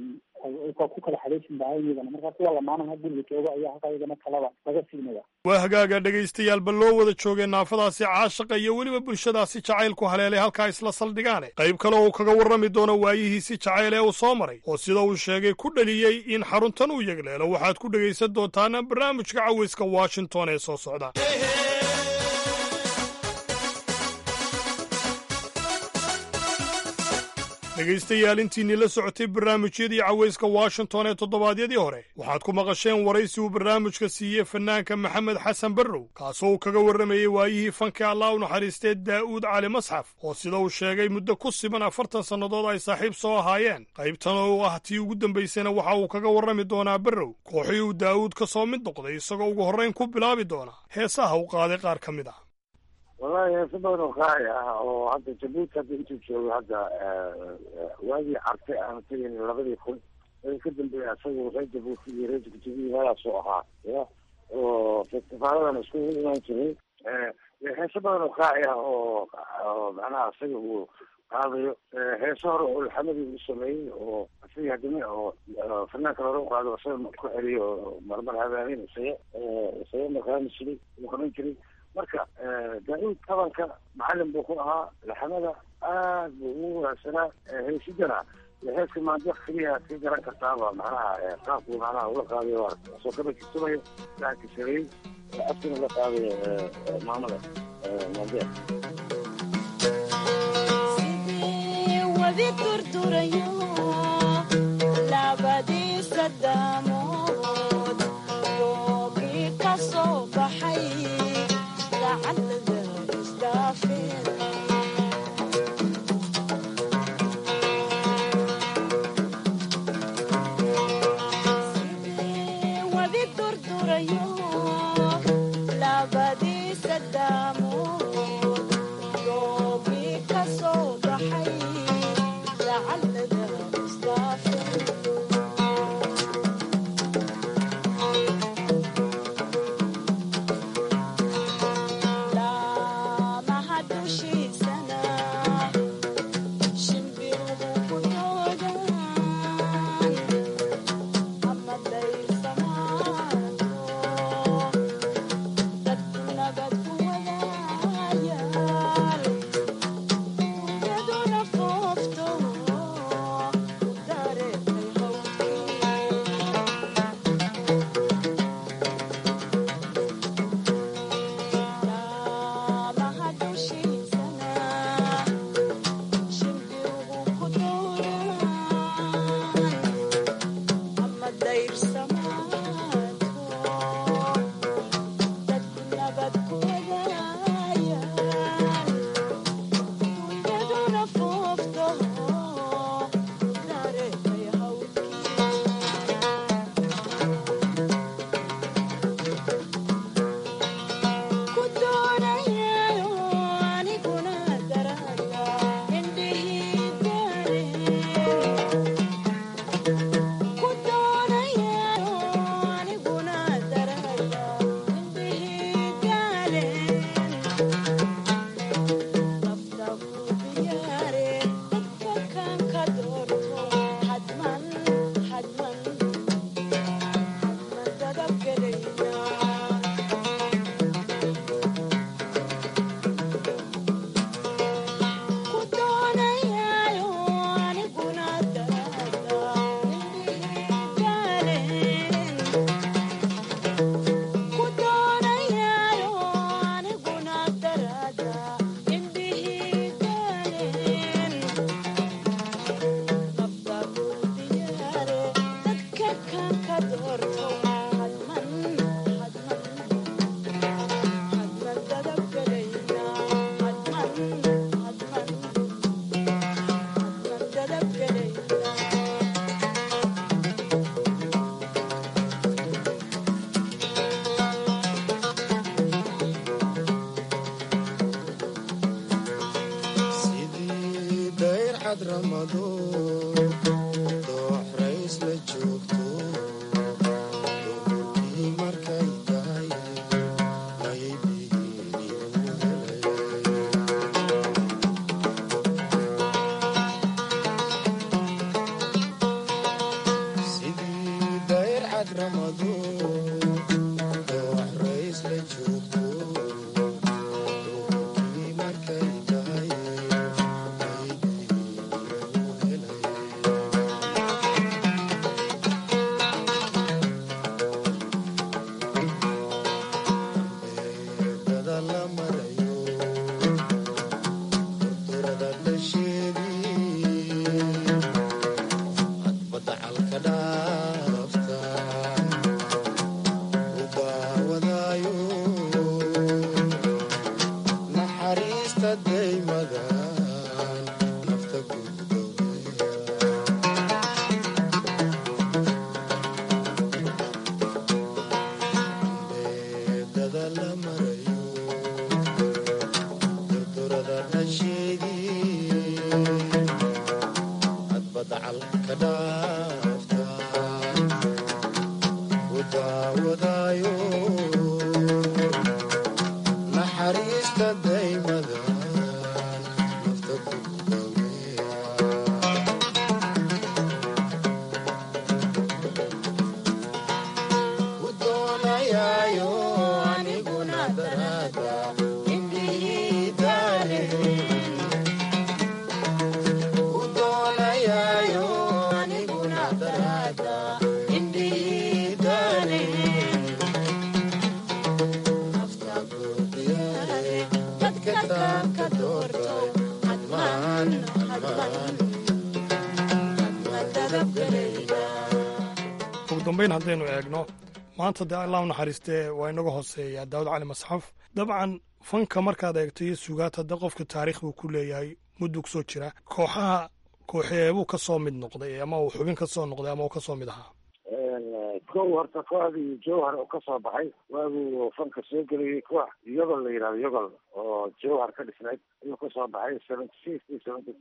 ku kala xadaysin lahayn iyagana marka kuwa lamaanaha guriga jooga ayaa halkaa iyagana kalaba laga siinaya waa hagaaga dhegaystayaal bal loo wada joogay naafadaasi caashaqa iyo weliba bulshadaasi jacaylku haleelay halkaa isla saldhigaane qayb kale uu kaga warrami doono waayihiisi jacayl ee uu soo maray oo sida uu sheegay ku dhaliyey in xaruntan uu yegleelo waxaad ku dhegaysan doontaan barnaamijka cawayska washington ee soo socda dhegaystayaal intiinii la socotay barnaamijyadii cawayska washington ee toddobaadyadii hore waxaad ku maqasheen waraysi uu barnaamijka siiyey fanaanka maxamed xasan barrow kaasoo uu kaga warramayey waayihii fanka allah u naxariistee daa'uud cali masxaf oo sida uu sheegay muddo ku siban afartan sannadood ay saaxiib soo ahaayeen qaybtan oo ah tii ugu dambaysayna waxa uu kaga warrami doonaa barrow kooxii uu daa'uud ka soo mid noqday isagoo ugu horrayn ku bilaabi doona heesaha u qaaday qaar ka mid ah wallahi heeso badan oo qaaci ah oo hadda jabuuti hadda intuu joogo hadda waagii carte aan tegin labadii kun ka dambeeya isagu reer jabuuti iyo reer jigjigiyi meelaasuu ahaa ya oo festifaaladana isku imaan jiray heeso badan oo qaaci ah oo oo macnaha isaga uu qaadayo heeso hore oo ulxamadii uu sameeyey oo isaga hadime oo fanaanka hore u qaado isaga ku celiyo oo marmar habaanin isaga isaga maqaami jiray uu qaban jiray marka daa-uud tabanka macalin buu ku ahaa laxamada aad buu ugu wanaagsanaa heesidana heeska maanta keliya ka garan kartaaba macnaha qaabku macnaha ula qaadayo soo kaba jisamayo laanka sareeyey afkina la qaadayo maamada maandeer wadi durdurayo labadiisa daamood doogii ka soo baxay wadi durdurayo labadiisa daamood cad ramado doox rays la joogto duhurkii markay tahay ayay sidii dayr cad ramado doox rays la joogto duhurkii markay tahay dada la marayo durada dhasheedii cadbada calka dhaafta u daawadaayo naxariista daymada nafta gudbeedada la marayo durdurada dhasheedii cadbada calka dhaafta u daawadaayo naxariista daymada nafta ku u doonayaayo aniguna daraada indhihii daale u doonayaayo aniguna daraada indhihii daale nafta buuqiyaale dadka taanka doorto hadmaan hadmaan madadabgalayda ugu dambayn haddaynu eegno maanta dee allah u naxariistee waa inaga hooseeyaa daawud cali masxaf dabcan fanka markaad eegto iyo sugaata dee qofka taariikh buu ku leeyahay mudduu kusoo jira kooxaha kooxeebuu ka soo mid noqday ama uu xubin ka soo noqday ama uu ka soo mid ahaa kow horta kooxdii jowhar oo kasoo baxay waaguu fanka soo geliyey koox yogol la yidhahdo yogol oo jowhar ka dhisnayd ayuu kasoo baxay seventy six iyo seventy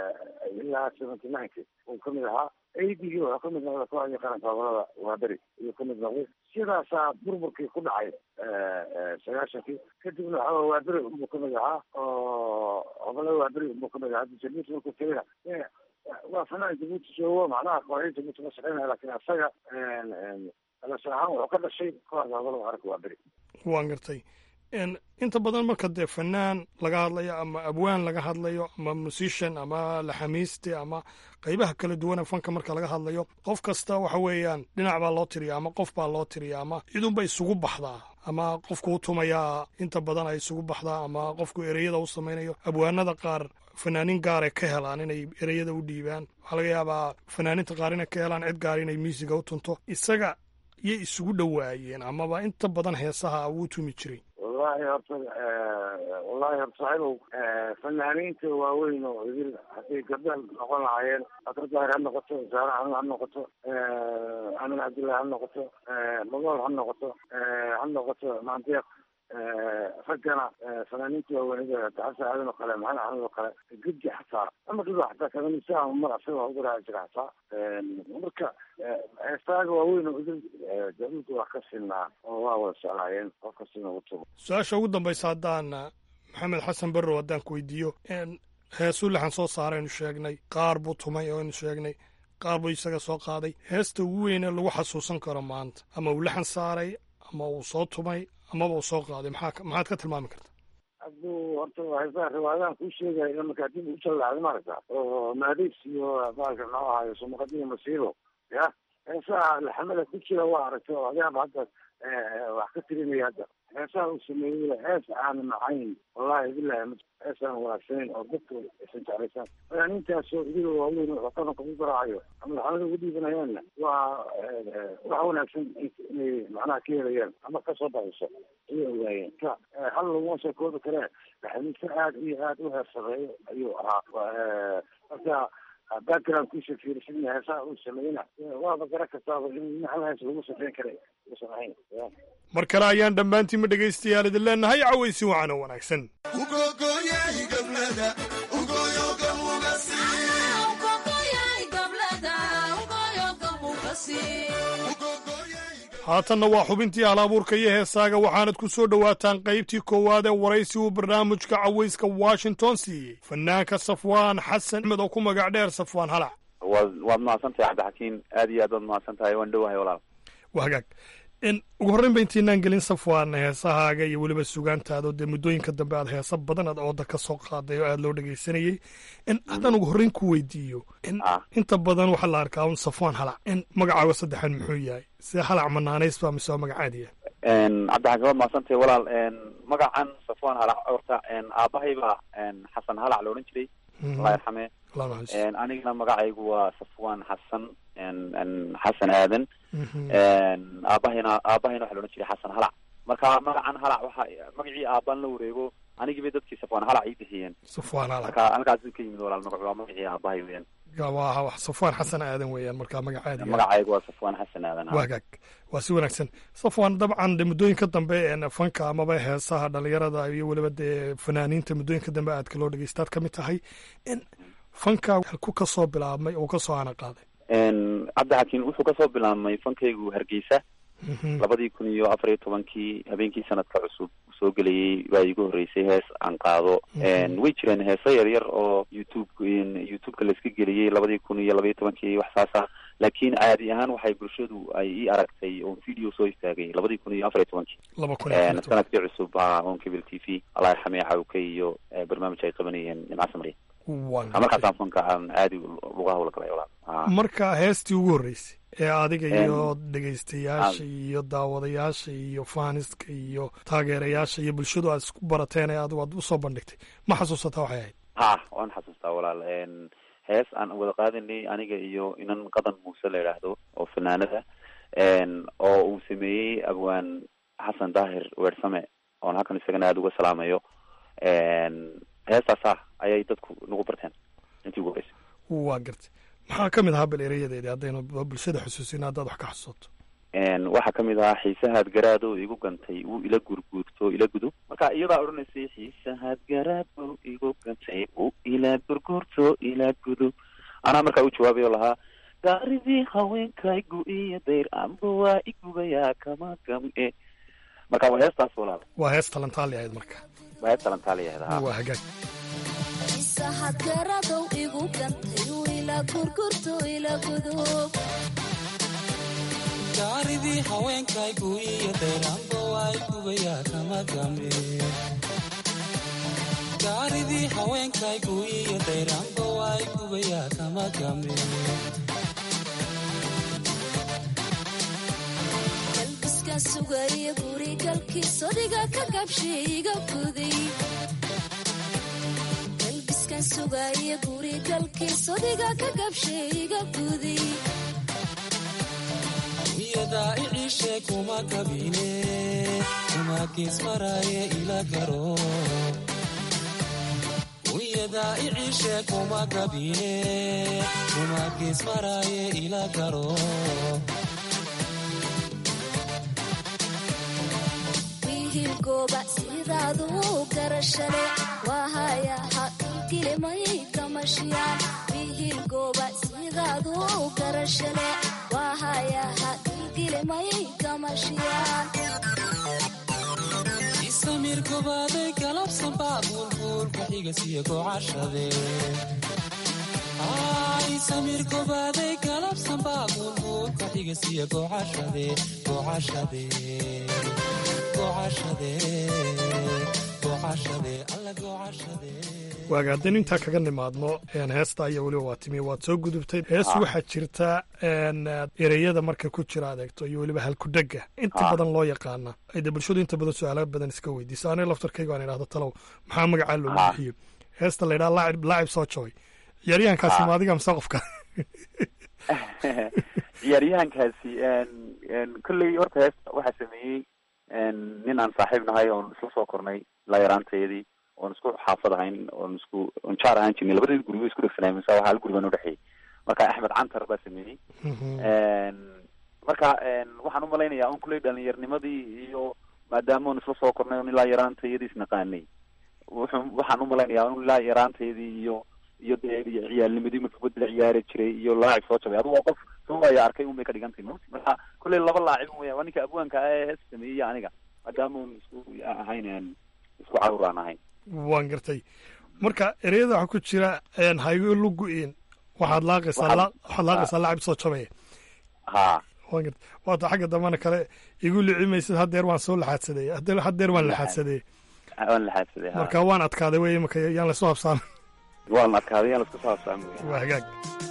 ilaa seventy nineki uu kamid ahaa aidgii wuxuu kamid noqday kooxdii qaranka gobolada waaberi ayuu kamid noqday sidaasaa burburkii ku dhacay sagaashankii kadibna waxaa waaberi unbuu kamid ahaa oo gobolada waaberi unbuu kamid ahaa jabuuti markuu tegayna waa fanaan jabuuti joogo macnaha kooxii jabuuti ma shaqeynaya laakiin asaga dhalasho ahaan wuxuu ka dhashay kooxda gobolada qaranka waaberi waan gartay En, inta badan marka dee fanaan laga hadlayo ama abwaan laga hadlayo ama musician ama laxamiiste ama qaybaha kala duwan ee fanka marka laga hadlayo qof kasta waxa weeyaan dhinac baa loo tiriya ama qof baa loo tiriya ama cidunba isugu baxdaa ama qofku u tumayaa inta badan ay isugu baxdaa ama qofku ereyada u samaynayo abwaanada qaar fanaaniin gaaray ka helaan inay ereyada u dhiibaan waxaa laga yaabaa fanaaninta qaar inay ka helaan cid gaar inay miisiga u tunto isaga yay isugu dhowaayeen amaba inta badan heesaha uu tumi jiray wallahi horta wallahi horta saaxiibow fanaaniinta waaweyn oo idil hadday gabdha noqon lahaayeen abdar daahir ha noqoto zaara xanun ha noqoto amin cabdullahi ha noqoto magool ha noqoto ha noqoto maandeeq raggana fanaaniinta waaweynida xasan aadan oo kale maxamed axmed oo kale guddi xataa ama dhigo xataa kaganisa mar asaga ugu raaci jira xataa marka heestaaga waaweyn oo idil jabuuti wax ka sinaa oo waa wada jeclaayeen qof kastina ugu tubo su-aasha ugu dambaysa haddaan maxamed xasan barrow haddaan ku weydiiyo heesuu lixan soo saaraynu sheegnay qaar buu tumay oo aynu sheegnay qaar buu isaga soo qaaday heesta ugu weyne lagu xasuusan karo maanta ama uu lixan saaray ama uu soo tumay amaba uu soo qaaday maxaa maxaad ka tilmaami karta hadduu horta heesaha riwaayadahan kuu sheegaya ila markaa dib ugu jallacday maaragta oo maadiis iyo baalka noo ahayo sumaqadiyo masiibo ya heesaha laxamada ku jira waa aragtay oo adaaba hadda wax ka tirinaya hadda heesaha uu sameeyey hees aan macayn wallahi bilahi hees aan wanaagsanayn oo dadka isan jeclaysan fanaaniintaasoo idiga waaweyn oo qadanka ku garaacayo ama laxamada ugu dhiibanayaanna waa wax wanaagsan inay macnaha ka helayaan ama kasoo baxayso ayay ogaayeen ka hal laguma soo koobi karee laxamiise aad iyo aad u heersareeyo ayuu ahaa marka backgroundkiisa fiirsadna heesaha uu sameeyna waaba garan kartaaba in hal hees lagu safeyn karay uusan ahayn mar kale ayaan dhammaantiinma dhegaystayaal idin leenahay cawaysi wacan oo wanaagsan ugogoyay gablada ugoyoga mugasi haatanna waa xubintii halabuurka iyo heesaaga waxaanad ku soo dhowaataan qaybtii koowaad ee waraysi uu barnaamijka cawayska washington siiyey fanaanka safwaan xasan axmed oo ku magac dheer safwaan halac waad waad mahadsantahay cabdixakiin aad iyo aad waad mahadsan tahay waan dhowahay walaal waa hagaag n ugu horreyn ba intaynaan gelin safwaan heesahaaga iyo weliba sugaantaada oo dee muddooyinka dambe aad heesa badan aad ooda ka soo qaaday oo aada loo dhegaysanayey n haddaan ugu horreyn ku weydiiyo n inta badan waxaa la arkaa un safwaan halac n magacaaga saddexan muxuu yahay see halac manaanays baa mise waa magacaadiya cabdixakiin waad mahadsantahay walaal magacan safwaan halac horta aabahay baa xasan halac la odhan jiray allah yarxame anigana magacaygu waa safwaan xasan xasan aadan aabahayna aabahayna waxa la odhan jiray xasan halac marka magacan halac waxa magacii aabaan la wareego anigii bay dadkii safwaan halac ii bixiyeen safwaan halac marka halkaasuu ka yimid walaal magacu waa magacii aabahay weeyaan waa wax safwaan xasan aadan weeyaan marka magacaadi magacaygu waa safwaan xasan aadan waa hagaag waa si wanaagsan safwaan dabcan de muddooyinka dambe fanka amaba heesaha dhalinyarada iyo weliba dee fanaaniinta muddooyinka dambe aadka loo dhegeystaad ka mid tahay in fanka ku kasoo bilaabmay oo kasoo ana qaaday cabdixakiin wuxuu kasoo bilaabmay fankaygu hargeysa labadii kun iyo afar iyo tobankii habeenkii sanadka cusub soo gelayay baa iigu horreysay hees aan qaado way jireen heeso yar yar oo youtube youtubeka laiska geliyey labadii kun iyo labaiyo tobankii wax saasa laakiin caadi ahaan waxay bulshadu ay ii aragtay oo video soo istaagay labadii kun iyo afar iyo tobankii sanadkii cusub on cable t v allah yarxamee cawke iyo barnaamij ay qabanayeen nimca samriya markaasaan fanka aan aadi lugaha ula galay walaal marka heestii ugu horreysay ee adiga iyo dhegaystayaasha iyo daawadayaasha iyo faaniska iyo taageerayaasha iyo bulshadu aad isku barateen ee adigu aad usoo bandhigtay ma xasuusataa waxay ahayd ha waan xasuustaa walaal hees aan wada qaadanay aniga iyo inan qadan muuse la yidhaahdo oo fanaanada oo uu sameeyey abwaan xasan daahir weersame oon halkan isagana aada uga salaamayo heestaas ah ayay dadku nagu barteen intii ugu horeysay waa gartay maxaa ka mid ahaa bal erayadeedi haddaynu bulshada xusuusin haddaad wax ka xasuusato waxaa kamid ahaa xiisahaad garaado igu gantay wuu ila gurguurto ila gudo marka iyadaa odhanaysay xiisahaad garaado igu gantay wuu ila gurguurto ila gudo anaa markaa u jawaabayo lahaa gaaridii haweenkaygu iyo dayr amba waa igubayaa kama gam-e marka waa heestaas walaal waa hees talantaali ahayd marka waa hees talantaali ahayd ha waa hagaag garadow igu gantay ila gurgurto ila gudub gaaridii haweenkaygu iyo dayraanba waa igubayaa kama game gaaridii haweenkaygu iyo dayraanba waa igubayaa kama game galbiskan sugaya gurigalkiis odiga ka gabshay iga guday galbiskan sugaya gurigalkiis odiga ka gabshay iga guday wiyadaa iciishe kuma kabine kuma gees maraaye ila garo wiyadaa iciishe kuma kabine kuma gees maraaye ila garo wiilgooba sidaadu garashale waahayaha kilkilimay kamashiyaan wiilgooba sidaadu garashale waahayaha kilkilimay kamashiyaan isamir gobaaday galabsanbaa buulbuulka xigasiyo gocashade isamir gobaaday galabsanbaa buulbuulka xigasiyo gocashade gocashade waaga haddaynu intaa kaga nimaadno heesta iyo weliba waa timi waad soo gudubtay hees waxaa jirta ereyada marka ku jira adeegto iyo weliba halkudhega inta badan loo yaqaana ayde bulshadu inta badan su-aala badan iska weydiisa aniga laftarkayga aan idhahdo talow maxaa magacaa loogu bixiyo heesta la yidhaha laacib laacib soo jooy ciyaaryahankaasi ma adiga mise qofka ciyaaryahankaasi kolley horta heesta waxaa sameeyey nin aan saaxiib nahay oon isla soo kornay ilaa yaraanteedii oon isku xaafad ahayn oon isku on jaar ahaan jirnay labadeed gurigo isku dhegsanay mise waa hal guriban udhexeeyey marka axmed cantar baa sameeyey marka waxaan umalaynayaa on kuley dhalinyarnimadii iyo maadaama on isla soo kornay on ilaa yaraantayadii isnaqaanay wuxuu waxaan umalaynayaa on ilaa yaraanteedii iyo iyo dee ciyaalnimadii marka kubadda la ciyaari jiray iyo laacib soo jabay adugu waa qof soo waayo arkay un bay ka dhigan tahay mot marka kolley laba laacib weya waa ninka abwaanka ah ee hees sameeyey iyo aniga maadaama un isku ahayn een isku carur aan ahayn waan gartay marka ereyada waxaa ku jira haygo lugu-in waxaad laaqaysaa Waxaad- la- waxaad laaqaysaa laacib soo jabaya ha waan gartay waata xagga dambana kale igu licimaysid haddeer waan soo laxaadsaday haddeer haddeer waan laxaadsaday waan laxaadsaday ha marka waan adkaaday wey imaka yaan lasoo habsaamin waan adkaaday yaan isku soo habsaami waa hagaag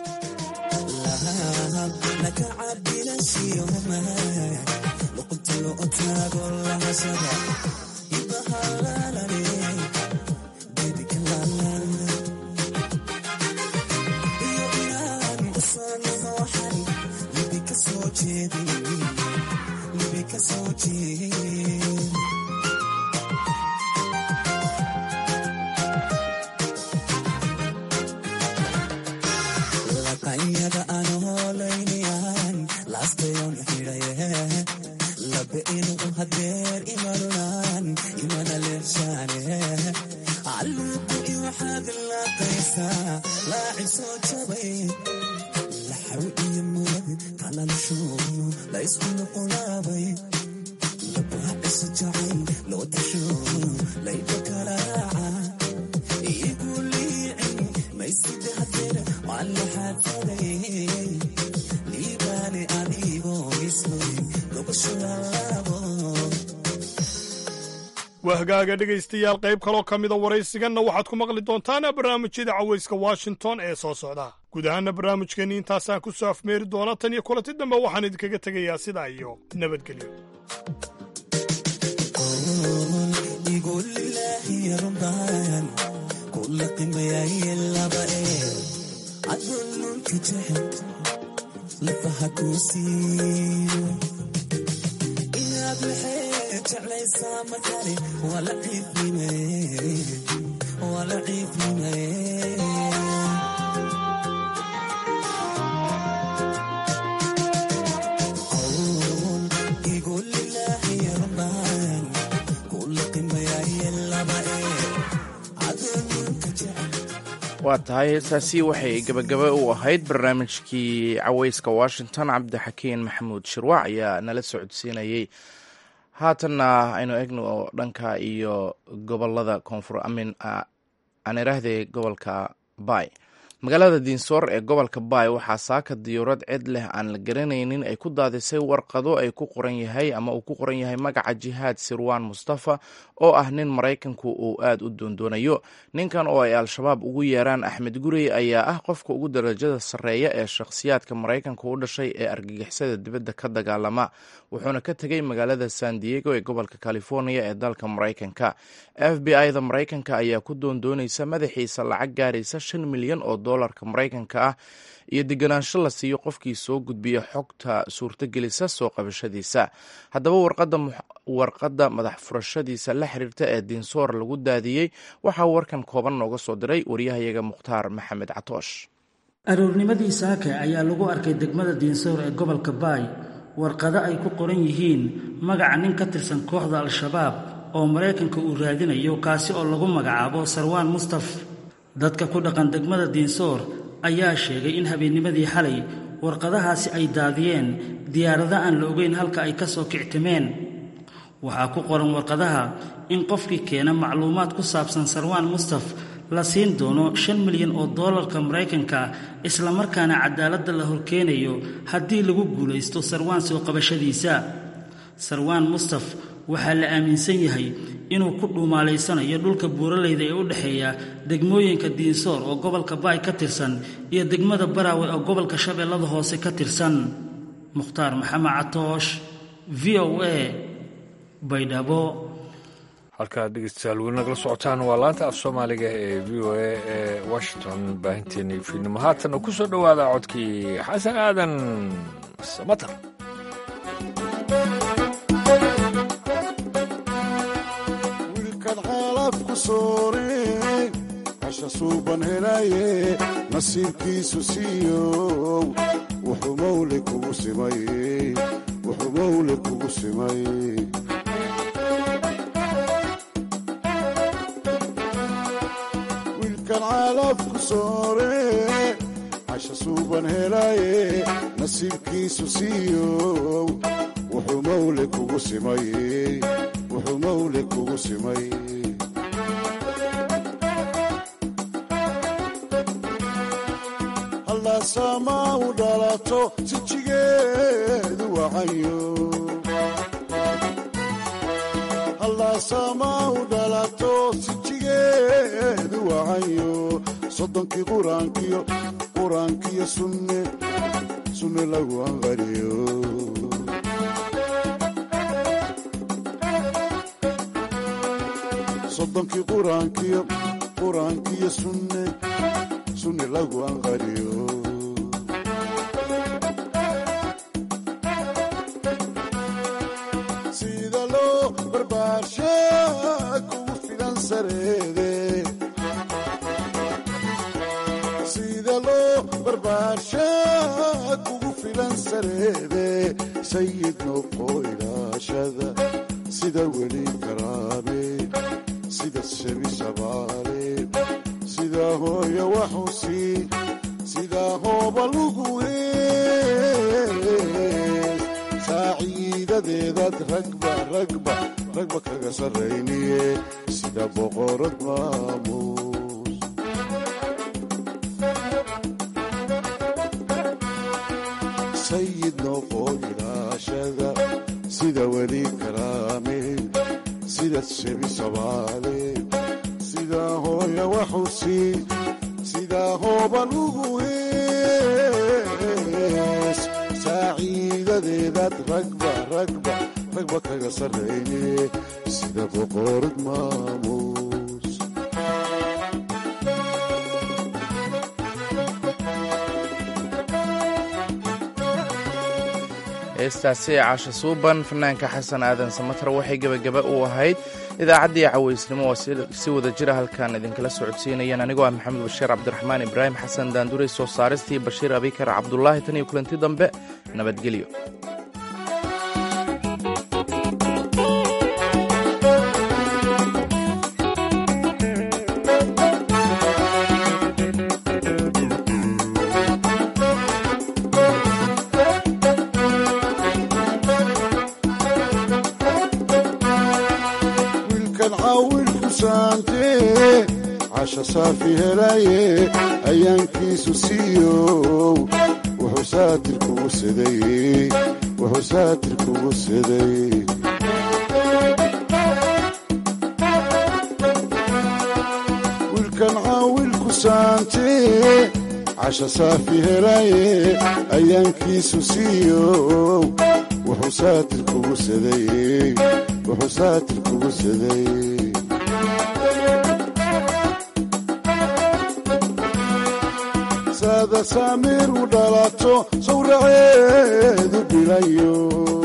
laqanyada aan hoolaynayaan laastayon xidhaye labe inuu hadeer imanunaan imana leeshaane calluuqu i waxaad laaqaysaa laacib soo jabay laxaw iyo murad kalalshuunu la isku nuqulaabay labaha isu jacay loo tasho layba karaaca igu liicin mayside hadeer waan laxaadsaday liibaane adigoo ismay gobasho lalaabo waa hagaaga dhegaystayaal qayb kaloo ka mida waraysiganna waxaad ku maqli doontaan barnaamijyada cawayska washington ee soo socda guud ahaana barnaamijkeenni intaasaan ku soo afmeeri doona tan iyo kulanti dambe waxaan idinkaga tegayaa sidaa iyo nabadgelyo igulilaahiyarumbaan kula qimayaye laba ee adulunka jecel lafaha kuu siiyo inaad waxay jeclaysaa markale waa la ciifnime waa la ciifnime igulilaahiyarumbaan kula qimayaye laba ee adulunka jecel waa tahay heestaasi waxay gebagaba u ahayd barnaamijkii cawayska washington cabdixakiin maxamuud shirwac ayaa nala socodsiinayey haatanna aynu egno dhanka iyo gobolada koonfur amin aan iraahday gobolka bay magaalada diinsoor ee gobolka baay waxaa saaka diyuurad cid leh aan la garanaynin ay ku daadisay warqado ay ku qoran yahay ama uu ku qoran yahay magaca jihaad sirwaan mustafa oo ah nin maraykanku uu aad u doondoonayo ninkan oo ay al-shabaab ugu yeeraan axmed gurey ayaa ah qofka ugu darajada sarreeya ee shakhsiyaadka maraykanka u dhashay ee argagixisada dibadda ka dagaalama wuxuuna ka tegay magaalada san diego ee gobolka california ee dalka maraykanka f b i-da maraykanka ayaa ku doondoonaysa madaxiisa lacag gaaraysa shan milyan oo dolarka maraykanka ah iyo deganaansho la siiyo qofkii soo gudbiya xogta suurtogelisa soo qabashadiisa haddaba warqadda madax furashadiisa la xiriirta ee diinsoor lagu daadiyey waxaa warkan kooban nooga soo diray waryahayaga mukhtaar maxamed catoosh aroornimadii saake ayaa lagu arkay degmada diinsoor ee gobolka baay warqado ay ku qoran yihiin magaca nin ka tirsan kooxda al-shabaab oo maraykanka uu raadinayo kaasi oo lagu magacaabo sarwaan mustaf dadka ku dhaqan degmada diinsoor ayaa sheegay in habeennimadii xalay warqadahaasi ay daadiyeen diyaarado aan la ogeyn halka ay ka soo kictimeen waxaa ku qoran warqadaha in qofkii keena macluumaad ku saabsan sarwaan mustaf la siin doono shan milyan oo doolarka maraykanka islamarkaana cadaaladda la horkeenayo haddii lagu guulaysto sarwaan soo qabashadiisa sarwaan mustaf waxaa la aaminsan yahay inuu ku dhuumaalaysanayo dhulka buuraleyda ee u dhexeeya degmooyinka diinsoor oo gobolka baay ka tirsan iyo degmada baraawe oo gobolka shabeellada hoose ka tirsan mukhtaar maxamed catoosh v o a baydhabo halkaad dhegeystayaal weli nagala socotaan waa laanta af soomaaliga ee v o a ee washington baahinteennii fiidnimo haatanna ku soo dhowaada codkii xasan aadan samatar wiilkan xaalaf ku soore hasha suuban helaye nasiibkiisu siiyow wuxuu mawle kugu simay wuxuu mawle kugu simay wiilkan xaalaf ku soore casha suuban helaaye nasiibkiisu siiyow wuxuu mawle kugu simay wuxuu mawle kugu simay hallaasaamaa u dhalato sijigeedu wacayo hallaasaamaa u dhalato sijigeedu wacayo soddonkii quraankiyo quraankiyo sunne sunne lagu anqariyo soddonkii quraankiyo quraankiyo sunne sunne lagu anqariyo sida loo barbaarsha kugu filan sareede sida loo barbaarsha kugu filan sareede sayid noqo ilaashada sida weli karaame sida shebi shabaale sida hooyo waxusi sida hooba lugu hees saaciidadeedaad ragba ragba ragba kaga sarrayniye sida boqorad maamuus sayid noqo ilaashada sida weli karaame sida shebi shabaale sida hooya waxusi sida hooba lugu hees saaciidadeedaad ragba ragba ragba kaga sarrayne sida boqorad maamuus heestaasi caasha suuban fanaanka xasan aadan samatar waxay gebagaba u ahayd idaacaddii cawaysnimo oo si wada jira halkan idinkala socodsiinayeen anigoo ah maxamed bashiir cabdiraxmaan ibraahim xasan daanduray soo saaristii bashiir abikar cabdulaahi tan iyo kulanti dambe nabadgelyo wiilkan caawilku saantee casha saafi helaye ayaankiisu siiyow wuxuu saatir kugu saday wuxuu saatir kugu saday wiilkan caawilku saantee casha saafi helaye ayaankiisu siiyow wuxuu saatir kugu saday wuxuu saatir kugu saday saada saamiir u dhalato sawraceedu bilayo